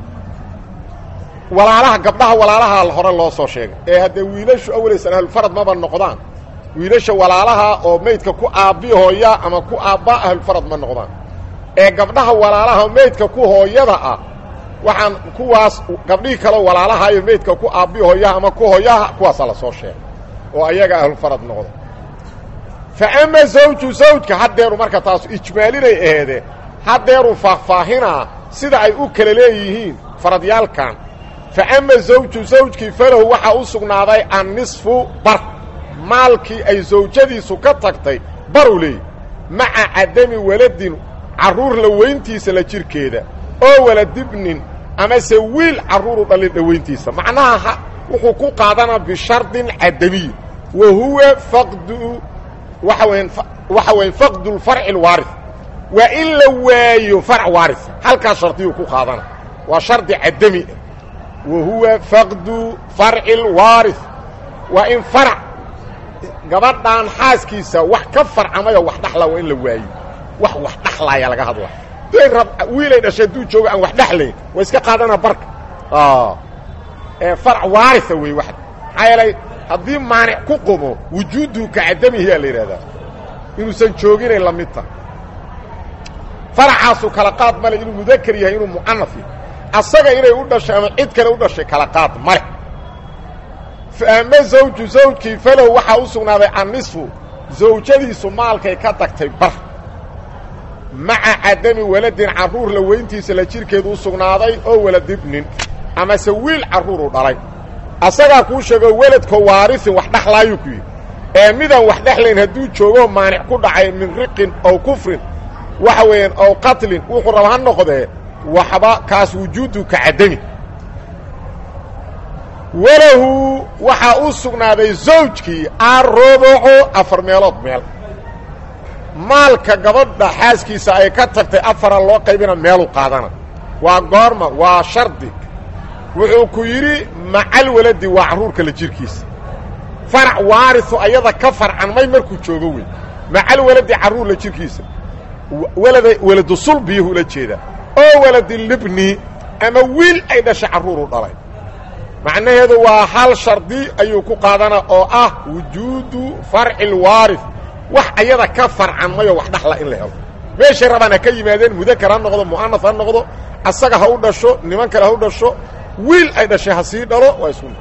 walaalaha gabdhaha walaalaha hore loo soo sheegay ee haddee wiilashu awaleysan ahlulfarad maba noqdaan wiilasha walaalaha oo meydka ku aabbi hooya ama ku aabbaa ahlulfarad ma noqdaan ee gabdhaha walaalaha meydka ku hooyada ah waxaan kuwaas gabdhihii kaleo walaalaha iyo meydka ku aabbi hooyaha ama ku hooyaha kuwaasaa la soo sheegay oo ayaga ahlulfarad noqda fa ama zawju zawjka haddeeru marka taasu ijmaalinay aheedee haddeeruu faahfaahinaa sida ay u kala leeyihiin faradyaalkan fa ama zawju zawjkii falahu waxaa u sugnaaday annisfu bar maalkii ay zawjadiisu ka tagtay baruu leeyahy maca cadami waladin carruur la weyntiisa la jirhkeeda oo waladibnin amase wiil carruuru dhalin dhowayntiisa macnaha wuxuu ku qaadanaa bishardin cadamiy wa huwa faqdu waxa weyan waxa weya faqdu lfarci alwaari waa in la waayo farc waaria halkaas shardiyuu ku qaadana waa shardi cadami ah wa huwa faqdu farci alwaari waa in farc gabadhan xaaskiisa wax ka farcamayo wax dhaxla waa in la waayo wax wax dhaxlaaya laga hadla day rab wiilay dhashay hadduu joogo aan wax dhexlayn waa iska qaadana barka ee farc waaria wey wa maxaa yeelay haddii maanic ku qumo wujuudu ka cadamihiyaa la yidhahdaa inuusan jooginay la mid ta faracaasu kala qaad male inuu mudakar yahay inuu mu'anaf yahay asaga inay u dhashay ama cid kale u dhashay kala qaad male faama zawju zawjkii falahu waxaa u sugnaaday annisfu zawjadiisu maalkay ka tagtay bar maca cadami waladin carruur la weyntiisa la jirhkeedu u sugnaaday oo waladibnin amase wiil carruuru dhalay asagaa kuu sheego weladko waarisin wax dhexlaayuu ku yidhi ee midaan wax dhexlayn hadduu joogoo maanic ku dhacay min riqin ow kufrin waxa weeyaan ow qatlin wuxuu raba ha noqdee waxba kaas wujuudu ka cadami walahu waxaa u sugnaaday zawjkii arrubucu afar meelood meel maalka gabadha xaaskiisa ay ka tagtay afara loo qaybina meelu qaadana waa goorma waa shardi wuxuu ku yidhi macal waladi waa carruurka la jirhkiisa farac waarisu ayada ka farcanmay markuu joogo wey macal waladi carruur la jirhkiisa walada waladu sulbiyuhu ula jeedaa oo waladilibni ama wiil ay dhashay carruuru dhalay macnaheedu waa hal shardi ayuu ku qaadana oo ah wujuudu farci lwaarif wax ayada ka farcanmayoo wax dhaxla in la helo meeshay rabaan ha ka yimaadeen mudakar ha noqdo mu'anaf ha noqdo asaga ha u dhasho niman kale ha u dhasho wiil ay dhashay ha sii dhalo waa isku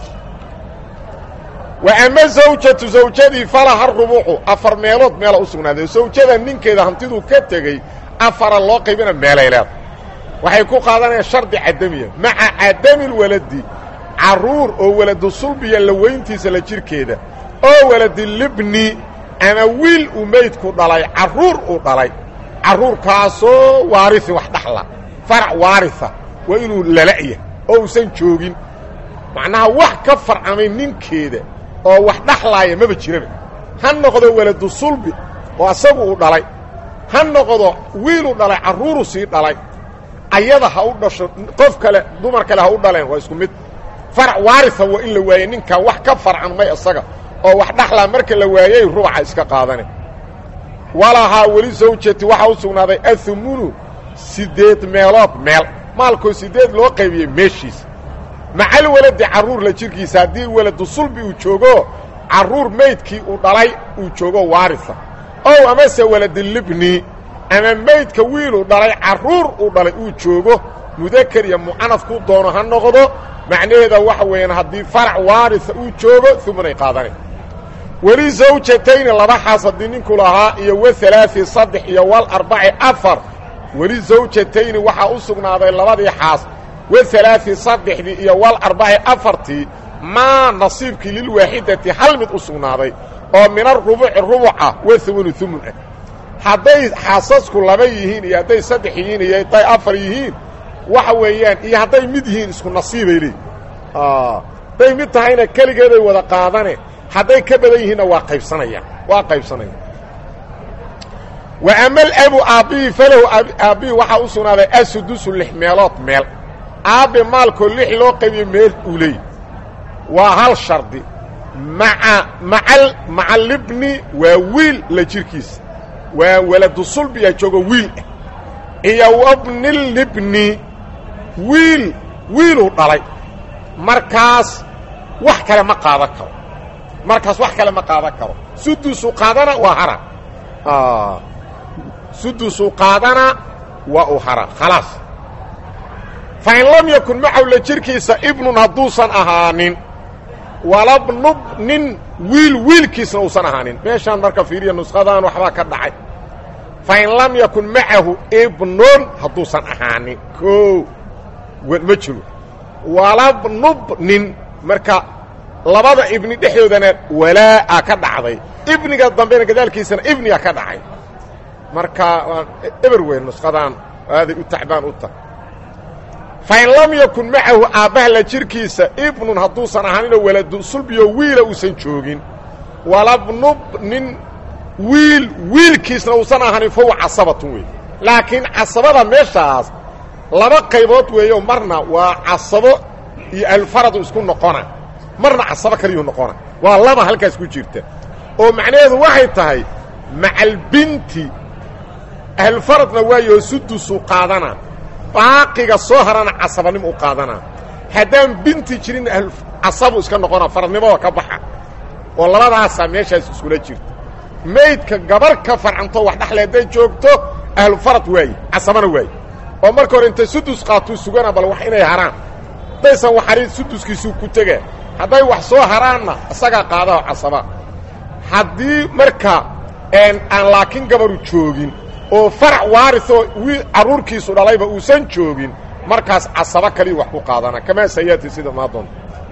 wa ama zawjatu zawjadii falaha rubuucu afar meelood meela u sugnaaday zawjada ninkeeda hantiduu ka tegey afara loo qaybina meelay leeda waxay ku qaadanayaan shardi cadamiya maca cadami lwaladi carruur oo waladu sulbiya la weyntiisa la jirhkeeda oo waladilibni ama wiil uu meydku dhalay carruur uu dhalay carruurkaasoo waarisi wax dhaxla farac waarisa waa inuu lala'ya oo uusan joogin macnaha wax ka farcamay ninkeeda oo wax dhaxlaaya maba jiraba ha noqdo waladu sulbi oo asagu uu dhalay ha noqdo wiiluu dhalay carruuru sii dhalay ayada ha u dhasho qof kale dumar kale ha u dhaleen waa isku mid farac waarisa waa in la waayey ninkan wax ka farcanmay isaga oo wax dhaxlaa marka la waayey ruuxa iska qaadane walahaa weli zawjati waxaa u sugnaaday ahumunu siddeed meelood meel maalkoo siddeed loo qaybiyey meeshiisa macal waladi carruur la jirhkiisa haddii waladu sulbi uu joogo carruur meydkii uu dhalay uu joogo waarisa ow amase waladilibni ama meydka wiiluu dhalay carruur uu dhalay uu joogo mudakar iyo mucanaf ku doono ha noqdo macnaheeda waxa weeyaan haddii farac waarisa uu joogo umunay qaadana weli zawjatayni laba xaas haddii ninku lahaa iyo wa alaai saddex iyo wal arbaci afar weli zawjatayni waxaa u sugnaaday labadii xaas wa alaai saddexdii iyo wal arbaci afartii maa nasiibkii lilwaaxidati hal mid u sugnaaday oo min arubuci rubuca wa umunu umun ah hadday xaasasku laba yihiin iyo hadday saddex yihiin iyo hadday afar yihiin waxa weeyaan iyo hadday mid yihiin isku nasiibay leeyihin hadday mid tahayna keligeeday wada qaadane hadday ka badan yihiinna waa qaybsanayaan waa qaybsanayaan wa ama alabu aabbihi falahu aabbihi waxaa u sugnaaday asudusu lix meelood meel aabbe maalkoo lix loo qaybiyo meel uu leey waa hal shardi maa maa maca libni waa wiil la jirkiisa waa waladu sulbiya joogo wiil ah iyo wabni libni wiil wiiluu dhalay markaas wax kale ma qaadan karo markaas wax kale ma qaadan karo sudusuu qaadana waa hara sudusuu qaadana waa uu hara khalaas fa in lam yakun macaw la jirkiisa ibnun hadduusan ahaanin walabnub nin wiil wiilkiisna uusan ahaanin meeshaan marka fiiriya nuskhadaan waxbaa ka dhacay fa in lam yakun macahu ibnun hadduusan ahaanin o ma jiro walabnub nin marka labada ibni dhexdoodana walaa'a ka dhacday ibniga dambena gadaalkiisana ibniga ka dhacay marka waan eber weyn nuskhadaan aaday u tacbaan u tahay fa in lam yakun macahu aabbaha la jirkiisa ibnun hadduusan ahaaninoo waladu sulbiyo wiila uusan joogin walabnub nin wiil wiilkiisna uusan ahaanin fahuwa casabatun wey laakiin casabada meeshaas laba qaybood weeyo marna waa casabo iyo alfaradu isku noqona marna casabo kaliyuu noqona waa laba halkaas ku jirta oo macnaheedu waxay tahay macalbinti ahlfaradna waayoo sudusuu qaadana baaqiga soo harana casabanimo u qaadanaa haddaan binti jirin casabu iska noqona faradnimada ka baxa oo labadaasaa meeshaas iskula jirta maydka gabar ka farcanto wax dhexle hadday joogto ahlufarad waaye casabana waaye oo marka hore inta sudus qaatuu sugana bal wax inay haraan haddaysan wax harin suduskiisuu ku tegaa hadday wax soo haraanna isagaa qaadaho casaba haddii marka aan laakiin gabaru joogin oo farac waarisoo wiil carruurkiisu dhalayba uusan joogin markaas casabo kaliyu wax ku qaadana kamaa sayaati sida maa doonta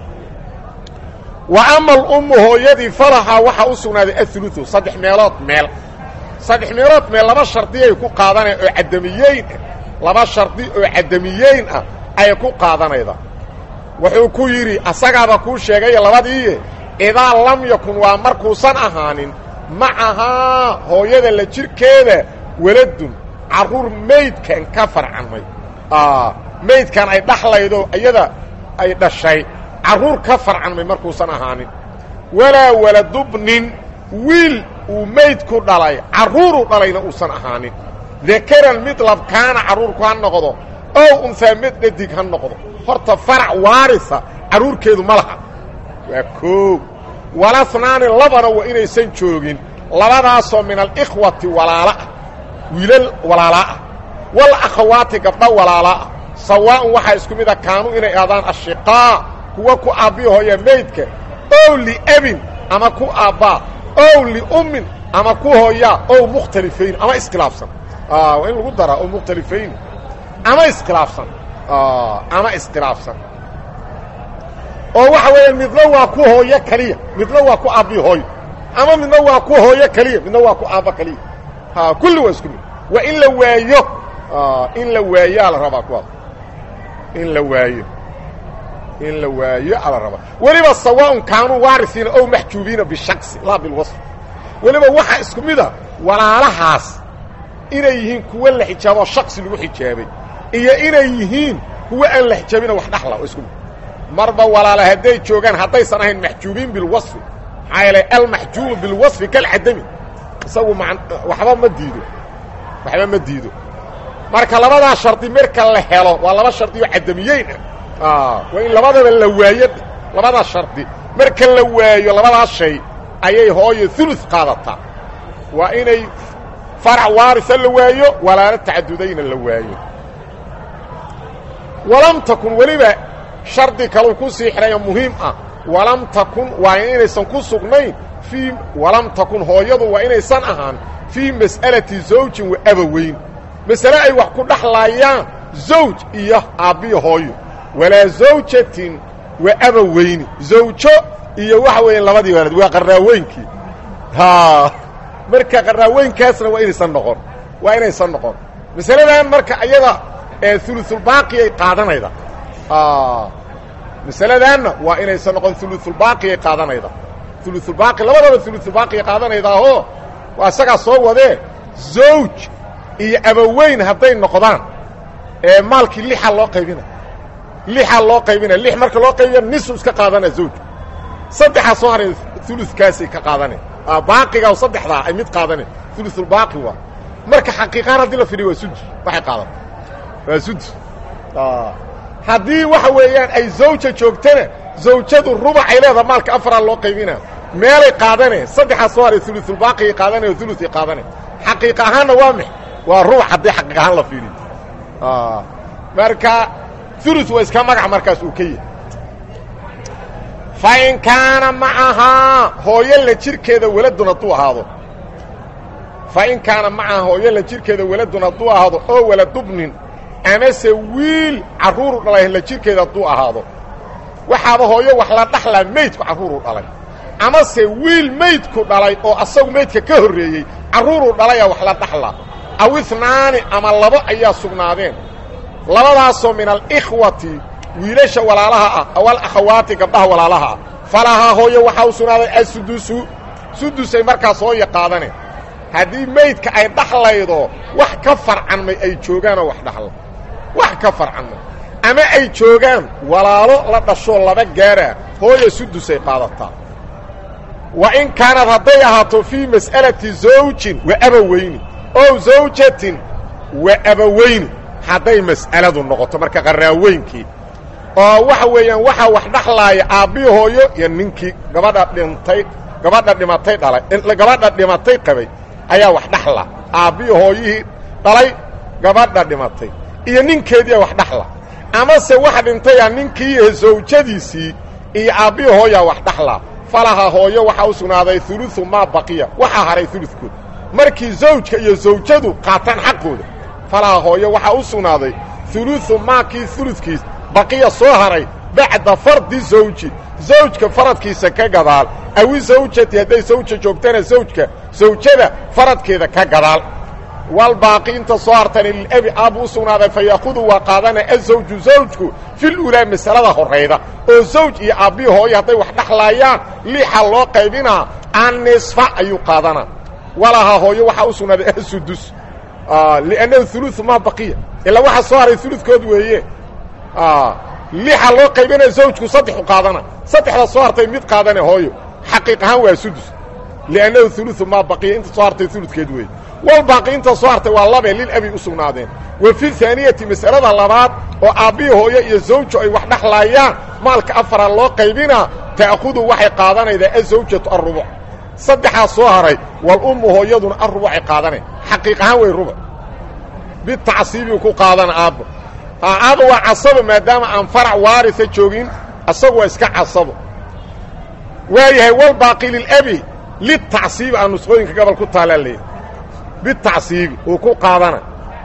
wa ama alummu hooyadii falahaa waxaa u sugnaaday auluثu saddex meelood meel saddex meelood meel laba shardiyay ku qaadanaya oo cadamiyeyn ah laba shardi oo cadamiyeyn ah ayay ku qaadanayda wuxuu ku yidhi asagaaba kuu sheegaya labadiiye idaa lam yakun waa markuusan ahaanin macahaa hooyada la jirkeeda waladun carruur maydkan ka farcanmay maydkan ay dhaxlaydo iyada ay dhashay carruur ka farcanmay markuusan ahaanin walaa waladubnin wiil uu maydku dhalay carruuruu dhalayna uusan ahaanin dakaran mid labkaana carruurku ha noqdo ow unsaa mid dhadig ha noqdo horta farac waarisa carruurkeedu ma laha waa koow walasnaani labana waa inaysan joogin labadaasoo min alikhwati walaala ah wiilal walaalaa ah wal akhawaati gabdha walaalaa ah sawaa'un waxaa isku mid a kaanuu inay aadaan ashiqaa kuwa ku aabbiya hooya maydka ow liabin ama ku aabbaa ow liummin ama ku hooyaa ow mukhtalifayn ama iskhilaafsan waa in lagu daraa ow mukhtalifayn ama iskhilaafsan ama iskhilaafsan oo waxa weeyaan midna waa ku hooyo keliya midna waa ku aabbiya hooyo ama midna waa ku hooyo keliya midna waa ku aabba keliya kulli waa isku mid waa in la waayo in la waayo ala rabaa kuwaas in la waayo in la waayo ala rabaa weliba sawaaun kaanuu waarisiina ow maxjuubiina bishaqsi laa bilwasf weliba waxaa isku mida walaalahaas inay yihiin kuwo la xijaaboo shaksi lagu xijaabay iyo inay yihiin kuwo aan la xijaabina wax dhaxla oo isku mid marba walaala hadday joogaan haddaysan ahayn maxjuubiin bilwasfi maxaa yeelay almaxjuubu bilwasfi kalcadami isagu ma waxba ma diido waxba ma diido marka labadaa shardi marka la helo waa laba shardi oo cadamiyeyn ah waa in labadaba la waayo labadaa shardi marka la waayo labadaas shay ayay hooyo ulu qaadataa waa inay farac waarisa la waayo walaalo tacadudayna la waayo walam takun weliba shardi kaluu ku sii xidhayo muhiim ah walam takun waa inaysan ku sugnayn fii walam takun hooyadu waa inaysan ahaan fii mas'alati zawjin wa abaweyn masale ay wax ku dhaxlaayaan zawj iyo aabbiyo hooyo walaa zawjatin wa abaweyni zawjo iyo waxa weeyaan labadii waalid waa qarraaweynkii haa marka qarraaweynkaasna waa inaysan noqon waa inaysan noqon masaladan marka ayada ee ulusulbaaqiyay qaadanayda masaladaanna waa inaysan noqon ulusulbaaqiyay qaadanayda ulusulbaaqi labadaba ulusulbaaqiyay qaadanaydaahoo waa isagaa soo wadee zawj iyo abaweyn hadday noqdaan ee maalkii lixaa loo qaybina lixaa loo qaybina lix marka loo qaybiya nisu iska qaadana zawj saddexaa soo haray ulukaasay ka qaadane baaqiga saddexdaa ay mid qaadane ulusulbaaqi waa marka xaqiiqaan haddii la fidhiyo waa sudus waxay qaadata waa sudus haddii waxa weeyaan ay zawja joogtana zawjadu rubacay leedaha maalka afaraa loo qaybina meelay qaadane saddexaa soo haray ulusulbaaqigay qaadane oo ulusay qaadane xaqiiq ahaanna waa mix waa rubac haddii xaqiiq ahaan la fiidhiyo marka ulu waa iska magac markaas uu ka yahay fa in kaana macahaa hooyo la jirkeeda weladun hadduu ahaado fa in kaana macahaa hooyo la jirkeeda weladun hadduu ahaado oo waladubnin amase wiil carruuru dhalay la jirkeeda hadduu ahaado waxaaba hooyo wax la dhaxlaa meydku carruuruu dhalay amase wiil meydku dhalay oo asagu meydka ka horreeyey carruuruu dhalayaa wax la dhaxlaa aw inaani ama labo ayaa sugnaadeen labadaasoo min alikhwati wiilasha walaalaha ah awal akhawaati gabdhaha walaalaha ah falahaa hooyo waxaa u sugnaaday asudusu sudusay markaas hooya qaadane haddii meydka ay dhaxlaydo wax ka farcanmay ay joogaanoo wax dhaxla wax ka farcanmay ama ay joogaan walaalo la dhashoo laba gaara hooya sudusay qaadataa wa in kaanad hadday ahaato fii mas'alati zawjin wa abaweyni ow zawjatin wa abaweyni hadday mas'aladu noqoto marka qarraaweynkii oo waxa weeyaan waxaa wax dhaxlaaya aabbii hooyo iyo ninkii gabadha dhintay gabadha dhimatay dhalay gabadha dhimatay qabay ayaa wax dhaxla aabbii hooyihii dhalay gabadha dhimatay iyo ninkeediia wax dhaxla amase wax dhintayaa ninkii iyo zawjadiisii iyo aabbii hooyaa wax dhaxla falaha hooyo waxaa u sugnaaday uluثu maa baqiya waxaa haray uludkood markii zawjka iyo zawjadu qaataan xaqooda falaha hooyo waxaa u sugnaaday uluثu maakii uludkiis baqiya soo haray bacda fardi zawji zawjka faradkiisa ka gadaal awi zawjati hadday zawja joogtana zawjka zawjada faradkeeda ka gadaal walbaaqi inta soo hartana lilabi aabbu u sugnaaday fa yaakudu waa qaadana azawju zawjku fil ulaa masalada horrayda oo zawj iyo aabbii hooyo hadday wax dhaxlaayaan lixa loo qaybinaa annisfa ayuu qaadanaa walahaa hooyo waxaa u sugnaaday asudus liannahu uluثu maa baqiya ilaa waxaa soo haray uludkood weeye lixa loo qaybinaya zawjku saddexu qaadana saddexda soo hartay mid qaadane hooyo xaqiiq ahaan waa sudus liannahu uluثu maa baqiya inta soo hartay uludkeed weeye walbaaqi inta soo hartay waa labe lilabi u sugnaadeen wa fi haaniyati mas'alada labaad oo aabbii hooyo iyo zawju ay wax dhaxlaayaan maalka afara loo qaybinaa ta'khudu waxay qaadanaydaa azawjatu arubuc saddexaa soo haray walummu hooyaduna arubucay qaadanayn xaqiiq ahaan way rubuc bitacsiibiu ku qaadana aabba aaba waa casabo maadaama aan farac waarisa joogin asagu waa iska casabo waayahay walbaaqi lilabi litacsiibi aan nusqooyinka gobol ku taalaa leeyahy bitacsiibi uu ku qaadana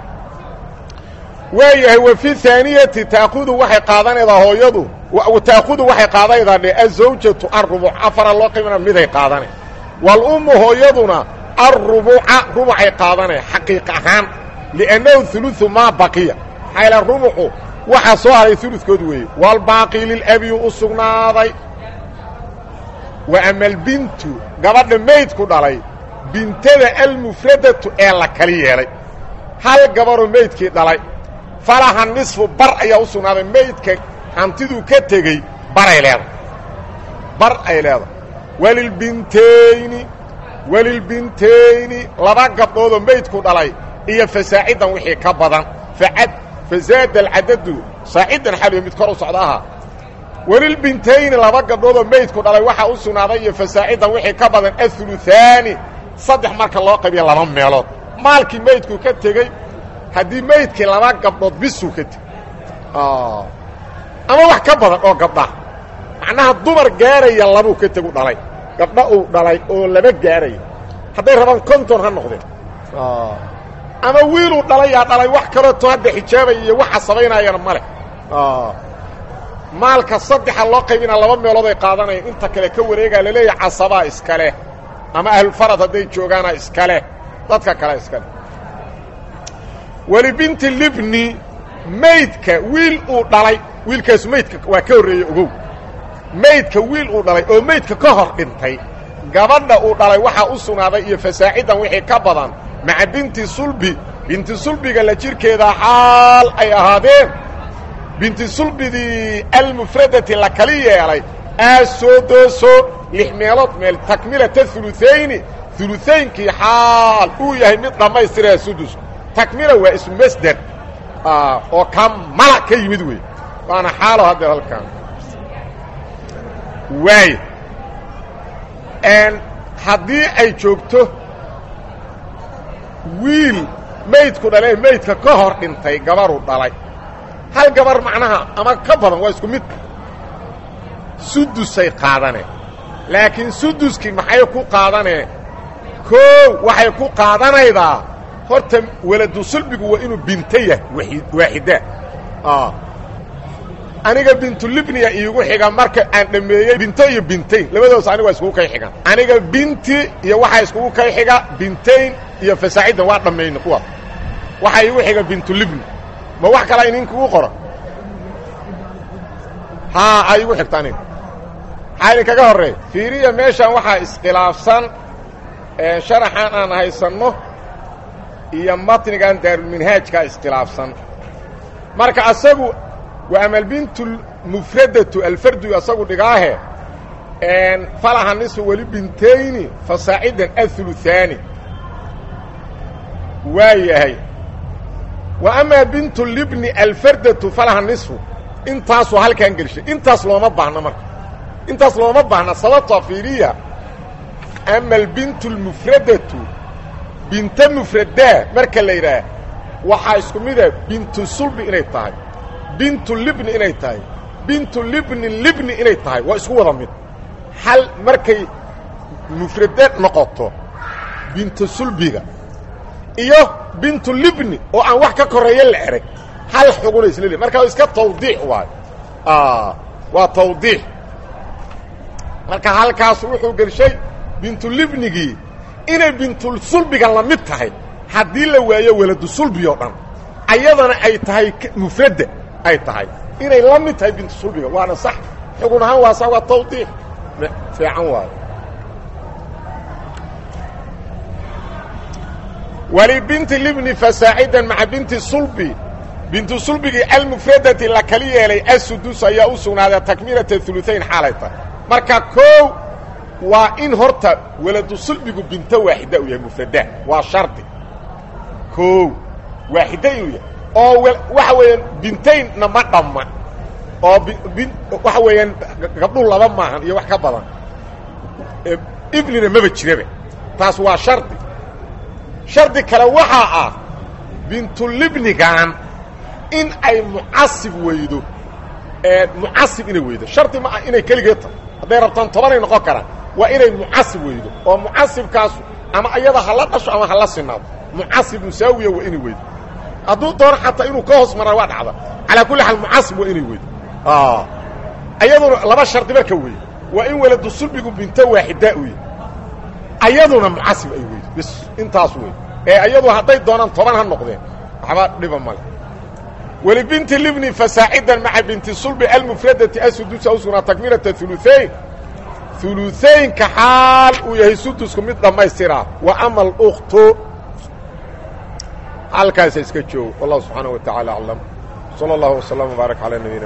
waayahay wa fi haaniyati taakudu waxay qaadanaydaa hooyadu taakudu waxay qaadanaydaa dhe azawjatu arubuc afara loo qaybina miday qaadane walummu hooyaduna arubuca rubucay qaadanaya xaqiiq ahaan liannahu uluثu maa baqiya maxaa rubuxu waxaa soo haray uludkood weeye walbaaqi lilabiyu u sugnaaday wa ama albintu gabadha maydku dhalay bintada almufradatu ee la kali yeelay hal gabaroo meydkii dhalay falaha nisfu bar ayaa u sugnaaday meydka hantiduu ka tegey baray leedahay bar ay leedahay walilbintayni walilbintayni laba gabdhoodoo meydku dhalay iyo fasaacidan wixii ka badan facad fazaada alcadadu saacidan xaliyo mid kor u socda ahaa walilbintayni laba gabdhoodoo meydku dhalay waxaa u sugnaaday iyo fasaacidan wixii ka badan auluaani saddex marka loo qaybiya laba meelood maalkii meydku ka tegey haddii meydkii laba gabdhood bisuu ka tegey ama wax ka badan oo gabdhaha macnaha dumar gaaraya labuu ka tegu dhalay gabdha uu dhalay oo laba gaaraya hadday rabaan konton ha noqdeen ama wiiluu dhalayaa dhalay wax kaleeto hadda xijaabaya iyo wax casabaynaayana ma leh maalka saddexa loo qaybinaa laba meelood ay qaadanayaan inta kale ka wareegaa laleeyahay casabaa iska leh ama ahlulfarad hadday joogaana iska leh dadka kale iska leh welibinti libni maydka wiil uu dhalay wiilkaasu maydka waa ka horreeyey ogow maydka wiil uu dhalay oo maydka ka hor dhintay gabadha uu dhalay waxaa u sugnaaday iyo fasaacidan wixii ka badan maca binti sulbi binti sulbiga la jirkeeda xaal ay ahaadeen binti sulbidii almufradati la kali yeelay aasoo dooso lix meelood meel takmilata uluayni ulutaynkii xaal uu yahay mid dhammaystiraya sudusku takmila waa ismu masder oo kamala ka yimid wey waana xaalo haddeer halkaan waay haddii ay joogto wiil maydku dhalee maydka ka hor dhintay gabaru dhalay hal gabar macnaha ama ka badan waa isku mid sudusay qaadaneen laakiin suduskii maxay ku qaadaneen koow waxay ku qaadanaydaa horta weladu sulbigu waa inuu binto yahay waaxida aniga bintulibniya iigu xiga marka aan dhammeeyey binto iyo bintayn labadoos aniga waa iskugu kay xigaan aniga binti iyo waxaa iskugu kay xiga bintayn iyo fasaacidan waa dhammayna kuwaas waxaa iigu xiga bintulibni ma wax kalaa inin kugu qora haa a iigu xigta aniga maxaa idinkaga horreey fiiriya meeshan waxaa iskhilaafsan sharaxan aan haysanno iyo matnigan daarulminhaajkaa iskhilaafsan marka asagu waa amalbintu mufradatu alfardu asagu dhigaahe falaha nisu weli bintayni fasaacidan auluaani waa yahay wa amaa bintu libni alfardatu falaha nisfu intaasuu halkaan gelshay intaas looma baahna marka intaas looma baahna sababtoo fiiriya ama albintu almufradatu binto mufradaa marka la yidhaah waxaa isku mida bintu sulbi inay tahay bintu libni inay tahay bintu libni libni inay tahay waa isku wada mid hal markay mufrade noqoto bintu sulbiga iyo bintu libni oo aan wax ka koreeya la erag hal xuguna isla le marka iska tawdiix waayo waa tawdiix marka halkaas wuxuu gelshay bintulibnigii inay bintulsulbiga la mid tahay haddii la waayo weladu sulbi oo dhan ayadana ay tahay mufradda ay tahay inay la mid tahay bintusulbiga waana sax xugun ahaan waa sa waa tawdiix fiican waayo walibinti libni fasaacidan maca binti sulbi bintu sulbigii almufradati la kali yeelay asudus ayaa u sugnaaday takmilata uluayn xaalay tahay marka koow waa in horta weladu sulbigu binto waaxida uu yahay mufrada waa shardi koow waaxida inuu yahay oo waxa weeyaan bintaynna ma dhamma oo waxa weeyaan gabdhuhu laba maahan iyo wax ka badan ibnina maba jiraba taas waa shardi shardi kale waxaa ah bintulibnigan in ay mucasib weydo mucasib inay weydo shardi ma ah inay keligeed tahay hadday rabtaan tobanay noqon karaan waa inay mucasib weydo oo mucasibkaasu ama ayada hala dhasho ama hala sinaado mucasib musaawiya waa inay weydo hadduu doono xataa inuu ka hoos maraa waa dhacda calaa kulli xaal mucasib waa inay weydo ayaduna laba shardi marka weeye waa in weladu sulbigu binto waaxidaa u yahy ayaduna mucasib ay weydo bis intaas wey ee ayadu hadday doonaan toban ha noqdeen waxba dhiba male welibinti libni fasaacidan maca binti sulbi almufradati asudusa u sugnaa takmilata uluayn uluaynka xaal uu yahay sudusku mid dhammaystiraa wa ama aluktu halkaasa iska joogo wallahu subxaanaه wa taعala aclam salى اllah وsلام وbaarak calى nabiyina